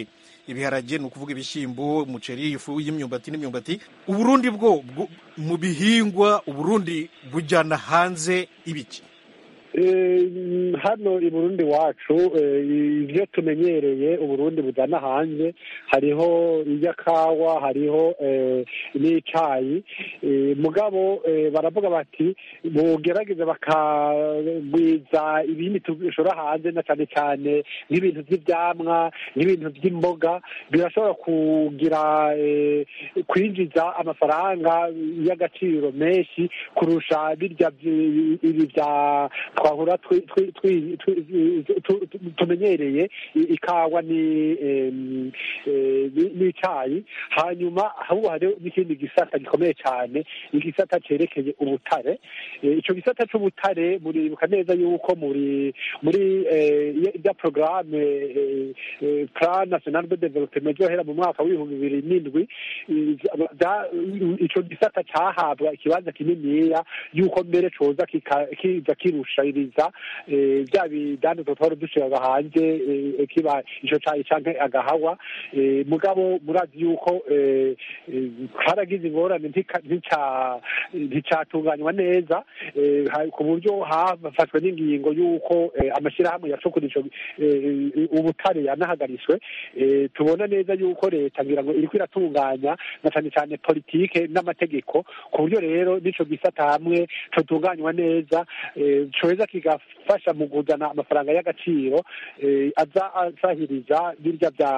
ibiharage ni ukuvuga ibishyimbo umuceri ifu y'imyumbati n'imyumbati uburundi bwo bwo- mu bihingwa uburundi bujyana hanze ibiki Eh, hano i burundi wacu eh, ibyo tumenyereye uburundi bujyana hanze hariho iby'akawa hariho eh, n'icayi Eh, mugabo eh, baravuga bati mugerageze bakagwiza ibindi dushora hanze na cyane cyane nk'ibintu by'ibyamwa nk'ibintu by'imboga birashobora kugira eh, kwinjiza amafaranga y'agaciro menshi kurusha birya byi- ibi bya twahura twi- twi- twi- twi- tu- tu- tumenyereye i- ikawa ni em, eh, ni- n'icayi hanyuma ahubwo hariho n'ikindi gisata gikomeye cyane igisata cyerekeye ubutare Eh, ico gisata c'ubutare muribuka neza yuko muri muri eh, ya- ya programme eh, eh, plan national de development yohera mu mwaka w'ibihumbi bibiri n'indwi eh, za- ico gisata cahabwa ikibanza kininiya yuko mbere coza kika- kiza kirushiriza eh, bya bidandazwa twari dushiraga hanze eh, kiba ico cayi canke agahawa eh, mugabo murazi yuko eh, eh, haragize ingorane ntika- ntica- nticatunganywa neza eh, ha- ku buryo hafashwe n'ingingo y'uko eh, amashyirahamwe yacukura ico eh, ubutare yanahagariswe eh, tubona neza yuko leta ngira ngo iriko iratunganya na cyane cyane politike n'amategeko ku buryo rero n'ico gisata hamwe cotunganywa neza eh, coheza kigafasha mu kuzana amafaranga y'agaciro eh, aza asahiriza birya bya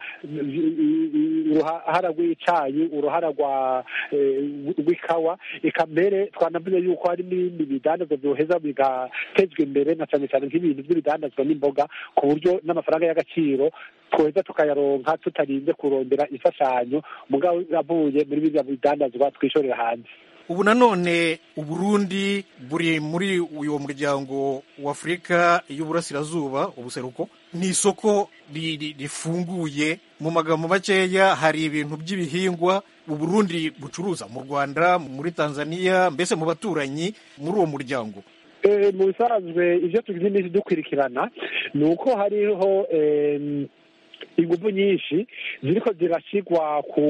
uruhara rw'icayi uruhara rwa eh, rw'ikawa eka mbere twanavuze yuko hari n'ibindi bidandazwa byoheza bigatezwa imbere na cyane cyane nk'ibintu by'ibidandazwa n'imboga ku buryo n'amafaranga y'agaciro tweza tukayaronka tutarinze kurondera imfashanyo mugabo avuye muri biriya bidandazwa twishorera hanze ubu nanone uburundi buri muri uyu muryango w'afurika y'uburasirazuba ubuseruko ni isoko ri- ri- rifunguye mu magambo makeya hari ibintu by'ibihingwa uburundi bucuruza mu rwanda muri tanzania mbese mu baturanyi muri uwo muryango Eh, mu bisanzwe ibyo tugize iminsi dukurikirana ni uko hariho em, ingufu nyinshi ziriko zirashyirwa ku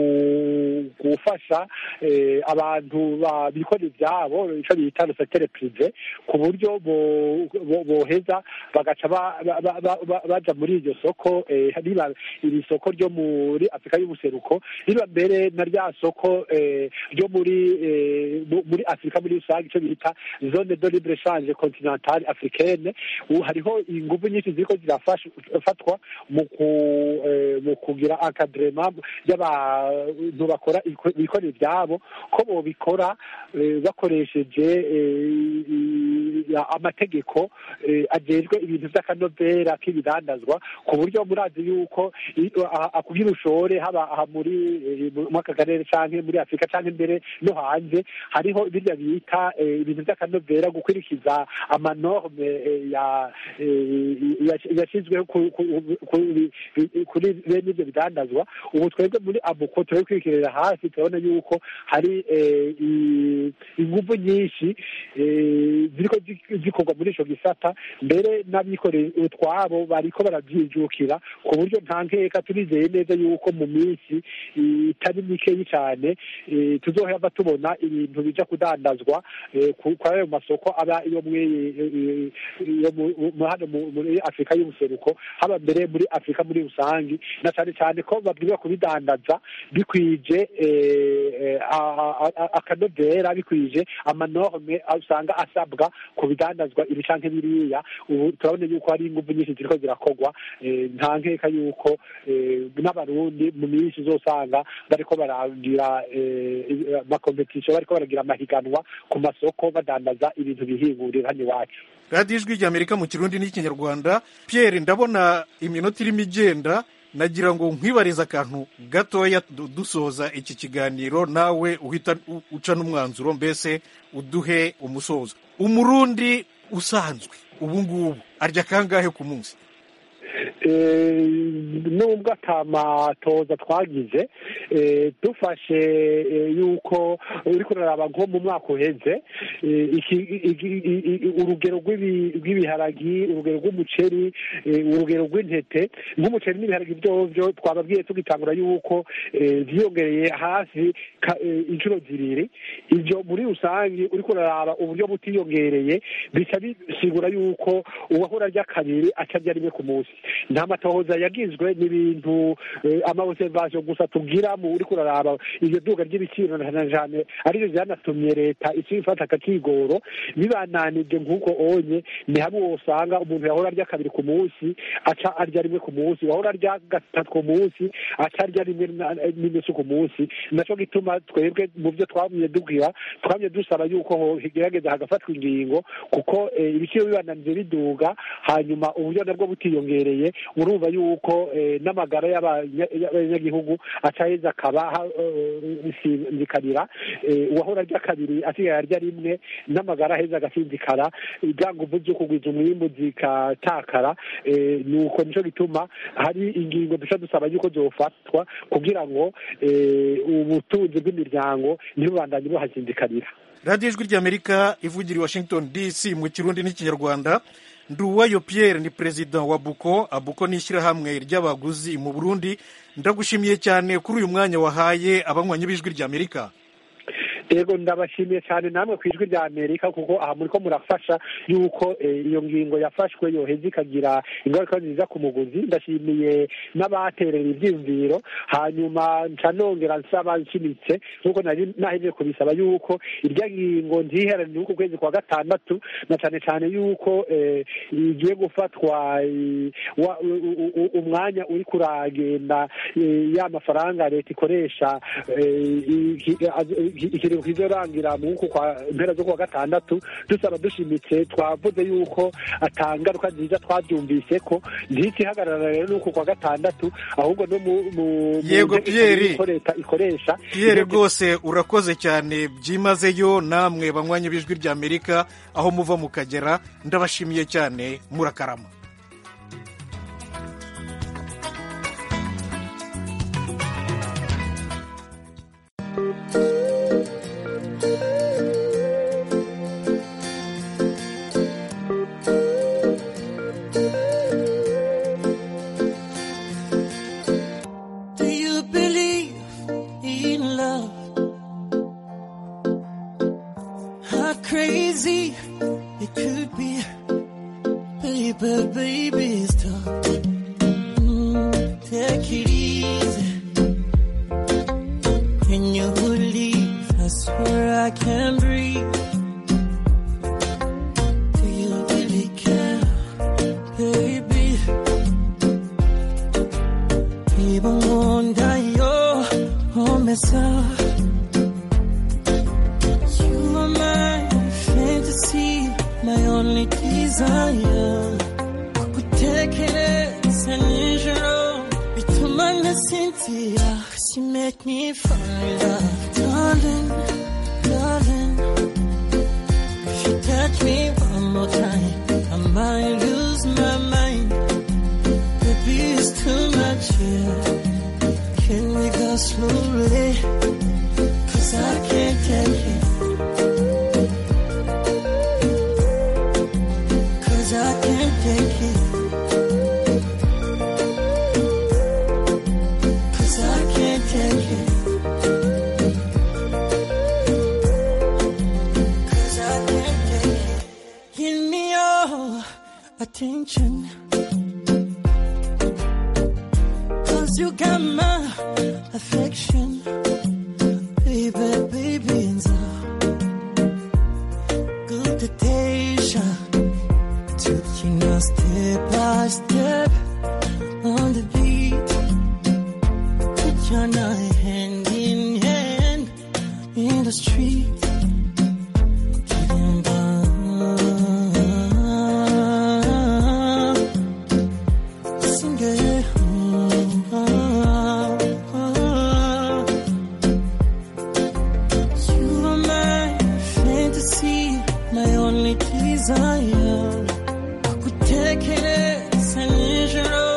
gufasha eh, abantu ba- bikora ibyabo icyo bita secteur prive ku buryo bo- bo- boheza bagaca ba- ba- ba- ba- ba- baja muri iryo soko eh, riba iri soko ryo muri afurika y'ubuseruko riba mbere na rya soko eh, ryo muri eh, mu- muri afurika muri rusange icyo bita zone de libre change continentale africaine ubu hariho ingufu nyinshi ziriko zirafatwa mu ku eh, mu kugira akadrema y'abantu bakora iko- bikorera ibyabo ko bobikora eh, bakoresheje eh, i- amategeko eh, ajejwe ibintu by'akanovera k'ibidandazwa ku buryo murazi yuko i- aha- aha kugira ushore haba aha muri eh, mu aka karere canke muri afurika canke mbere no hanze hariho birya bita eh, ibintu by'akanovera gukurikiza amanorme eh, ya eh, ya- yashyizweho ku- ku- ku- kuri bene ibyo bidandazwa ubu twebwe muri abuko turi kwikirira hafi turabona yuko hari eh, i- ingufu nyinshi eh, ziriko zi- zikorwa muri ico gisata mbere n'abikoreye utwabo bariko baravyijukira ku buryo nta nkeka turizeye neza yuko mu minsi eh, itari mikeyi cyane eh, tuzohava tubona ibintu bija kudandazwa eh, ku- kuri ayo masoko aba iyo mwe- eh, iyo mu- mu- hano mu- muri afurika y'ubuseruko haba mbere muri afurika muri rusange na cyane cyane ko babwirizwa kubidandaza bikwije eh, eh, a- a- a- akanovera bikwije amanorme usanga asabwa ku bidandazwa ibi canke biriya ubu turabona yuko hari ingufu nyinshi ziriko zirakorwa eh, nta nkeka yuko eh, n'abarundi mu minsi uzosanga bariko baragira eh, amakompetisiyo bariko baragira amahiganwa ku masoko badandaza ibintu bihingurira hano iwacu radiyo ijwi ry'amerika mu kirundi n'ikinyarwanda pierre ndabona iminota irimo igenda nagira ngo nkwibarize akantu gatoya du- dusoza iki kiganiro nawe uhita u- uca n'umwanzuro mbese uduhe umusozo umurundi usanzwe ubu ngubu arya kangahe ku munsi nubwo atamatoza twagize dufashe yuko uri kuraraba nko mu mwaka uheze urugero rw'ibiharagi urugero rw'umuceri urugero rw'intete nk'umuceri n'ibiharagi byovyo twababwiye tugitangura yuko vyiyongereye hafi inshuro zibiri ivyo muri rusange uri kuraraba uburyo butiyongereye bica bisigura yuko uwahora arya kabiri aca arya rimwe ku munsi nta matohoza yagizwe n'ibintu amaobservation gusa tubwira mu uri kuraraba iryo duga ry'ibiciro na jane arivyo vyanatumye leta ica ifata akakigoro bibananije nk'uko onye ni hamwe wosanga umuntu yahora arya kabiri ku munsi aca arya rimwe ku munsi wahora arya gatatu ku munsi aca arya rimwe n'inusu ku munsi naco gituma twebwe mu vyo twamye dubwira twamye dusaba yuko higerageza hagafatwa ingingo kuko ibiciro bibananije biduga hanyuma uburyo nabwo butiyongereye urumva yuko n'amagara y'abanyagihugu acaheza akaba bisinzikarira uwahora arya kabiri asigaye arya rimwe n'amagara aheza agasinzikara bya nguvu zo kugwiza umwimbu zikatakara nuko nico gituma hari ingingo duca dusaba yuko zofatwa kugira ngo ubutunzi bw'imiryango ntibubandanye buhasinzikarira radiyo ijwi ry'amerika ivugira i washington dc mu kirundi n'ikinyarwanda nduwayo pierre ni perezida wa buko abuko ni ishyirahamwe ry'abaguzi mu burundi ndagushimiye cyane kuri uyu mwanya wahaye abanywanyi b'ijwi ry'amerika yego ndabashimiye cyane namwe ku ijwi rya amerika kuko aha muri ko murafasha yuko iyo ngingo yafashwe yoheza ikagira ingaruka nziza ku muguzi ndashimiye n'abaterera ibyiyumviro hanyuma nca nongera nsaba nshimitse nk'uko nari nahejeje kubisaba yuko irya ngingo ntiherane uku kwezi kwa gatandatu na cyane cyane yuko igiye gufatwa umwanya uri kuragenda ya mafaranga leta ikoresha ikiringo kizorangira mu nkuko kwa mpera zo kuwa gatandatu dusaba dushimitse twavuze yuko atangaruka nziza twabyumvise ko ntikihagarara rero nuko kwa gatandatu ahubwo no mu yego Pierre leta ikoresha Pierre rwose urakoze cyane byimazeyo namwe banywanyi b'ijwi rya Amerika aho muva mukagera ndabashimiye cyane murakarama attention. Cause you got my affection. Baby, baby, and so good temptation. Taking us step by step on the beat. Put your night hand in hand in the street. Getting by. Sing it. You are my fantasy, my only desire. Kutekereza nijoro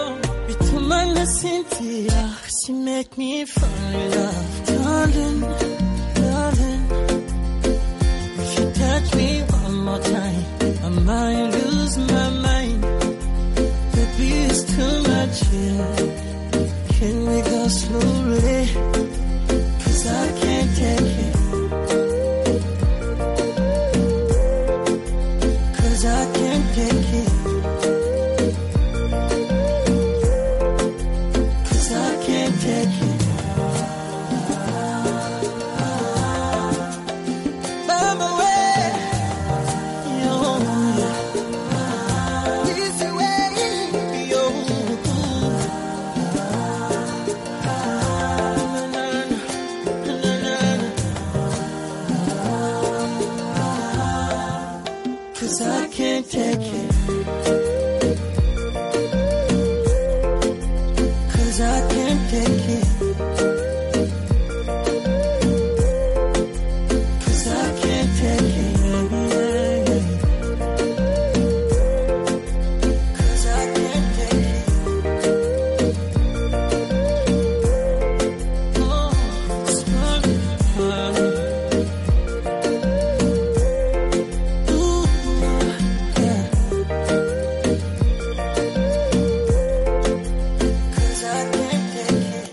You make me fall in love, darling, darling. If you touch me one more time, I might lose my mind. Baby, it's too much here. Can we go slowly? Cause I can't take it. Cause I can't take it. Cause I can't take it. Mama, where? Yo, this way, yo. Cause I can't take it. Cause I can't take it. Cause I can't take it. Cause I can't take it. Oh, it's running. Ooh, yeah. Cause I can't take it.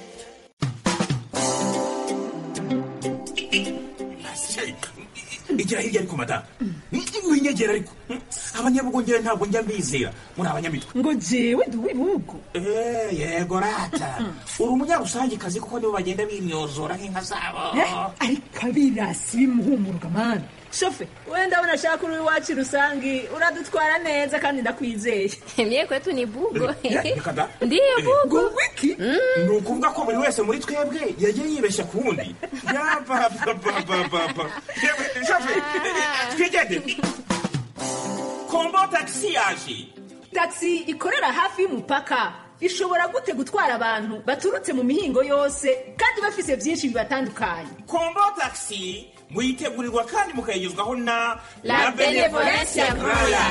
igira hirya ariko madamu winyegera ariko abanyabugongera ntabwo njya mbizera muri abanyamitwe ngo jewe ndi uw'ibihugu Eh, yego rata uri umunyarusangikazi kuko nibo bagenda bimyozora nk'inka zabo ariko abirasi bimuhumuruka mani shofe wenda ndabona ashaka uri iwacu rusangi uradutwara neza kandi ndakwizeye Mie kwetu ni bugo. reka da Ndiyo bugo. wiki ni ukuvuga ko buri wese muri twebwe yagiye yibeshya ku wundi yapapapapapa twigende kombo tagisi yaje taxi ikorera hafi y'umupaka ishobora gute gutwara abantu baturutse mu mihingo yose kandi bafise byinshi bibatandukanye kombo tagisi muyitegurirwa kandi mukayigezwaho na La Benevolencia Royal.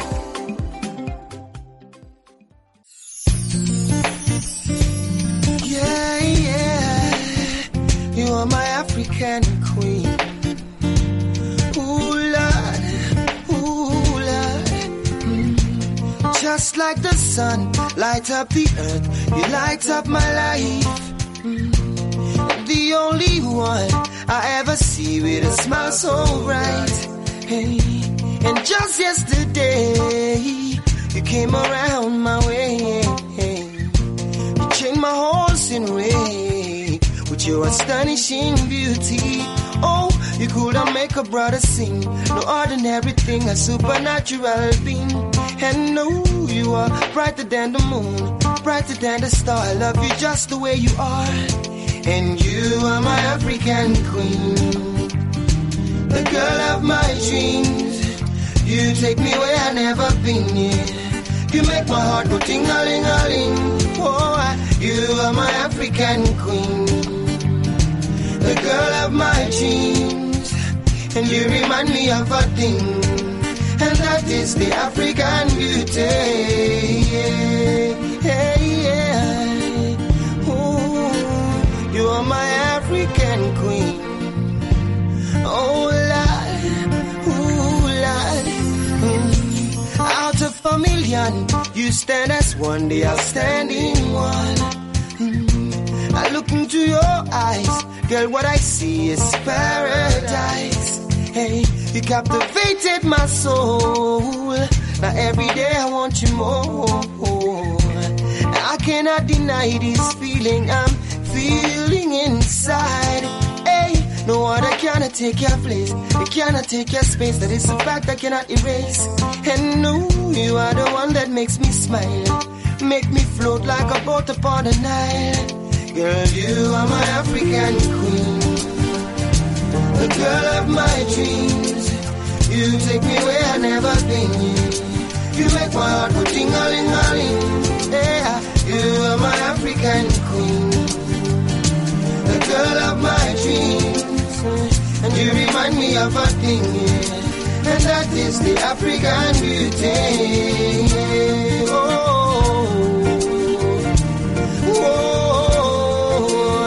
Yeah, yeah. You are my African queen. Ooh, Lord. Ooh, Lord. Mm. Just like the sun, light up the earth. You light up my life. Mm. The only one I ever see with a smile so bright. Hey. And just yesterday, you came around my way. You changed my horse in way with your astonishing beauty. Oh, you could have make a brother sing. No ordinary thing, a supernatural being. And no, you are brighter than the moon, brighter than the star. I love you just the way you are. And you are my African queen, the girl of my dreams. You take me where I never been. Yeah. You make my heart go ting a ling a ling. Oh, I- you are my African queen, the girl of my dreams, and you remind me of a thing, and that is the African beauty. Yeah, yeah, yeah. Ooh, you are my African queen. Oh, Lord, ooh, Lord. Mm. Out of a million, you stand as one, the outstanding one. Mm. I look into your eyes, girl, what I see is paradise. Hey, you captivated my soul. Now every day I want you more. I cannot deny this feeling I'm feeling inside. Hey, no other cannot take your place. It cannot take your space. That is a fact I cannot erase. And no, you are the one that makes me smile. Make me float like a boat upon the Nile. Girl, you are my African queen. The girl of my dreams. You take me where I never been. You make my heart go ting a ling a ling. Yeah, you are my African queen. The girl of my dreams. And you remind me of a thing, yeah. And that is the African beauty. Oh, oh,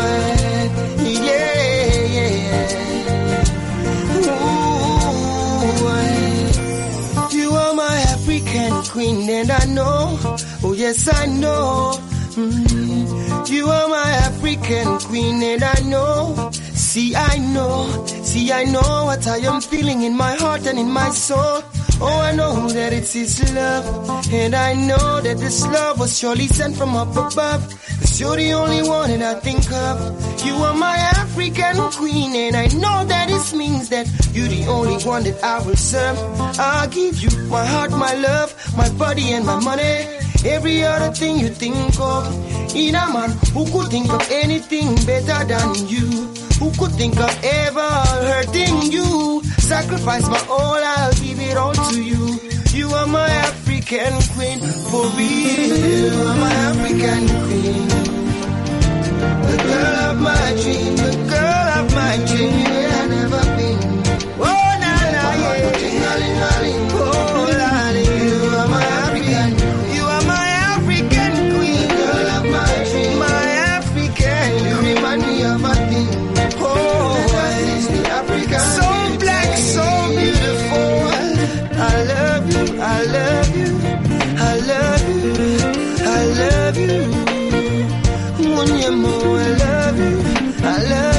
and I know, oh yes, I know. Mm, you are my African queen, and I know. See, I know, see, I know what I am feeling in my heart and in my soul. Oh, I know that it's His love, and I know that this love was surely sent from up above. Cause you're the only one that I think of. You are my African queen, and I know that this means that you're the only one that I will serve. I'll give you my heart, my love, my body, and my money. Every other thing you think of. In a man who could think of anything better than you. Who could think of ever hurting you? Sacrifice my all, I'll give it all to you. You are my African queen, for real. You are my African queen. The girl of my dream, the girl of my dream, yeah, I've never been. Oh, na na, yeah. Oh, lolly, you are my African, you are my African queen, girl of my dream, my African. You remind me of a thing. Oh, is the African, so black, so beautiful. I love you, I love you, I love you, I love you. Munyemo, I love you, I love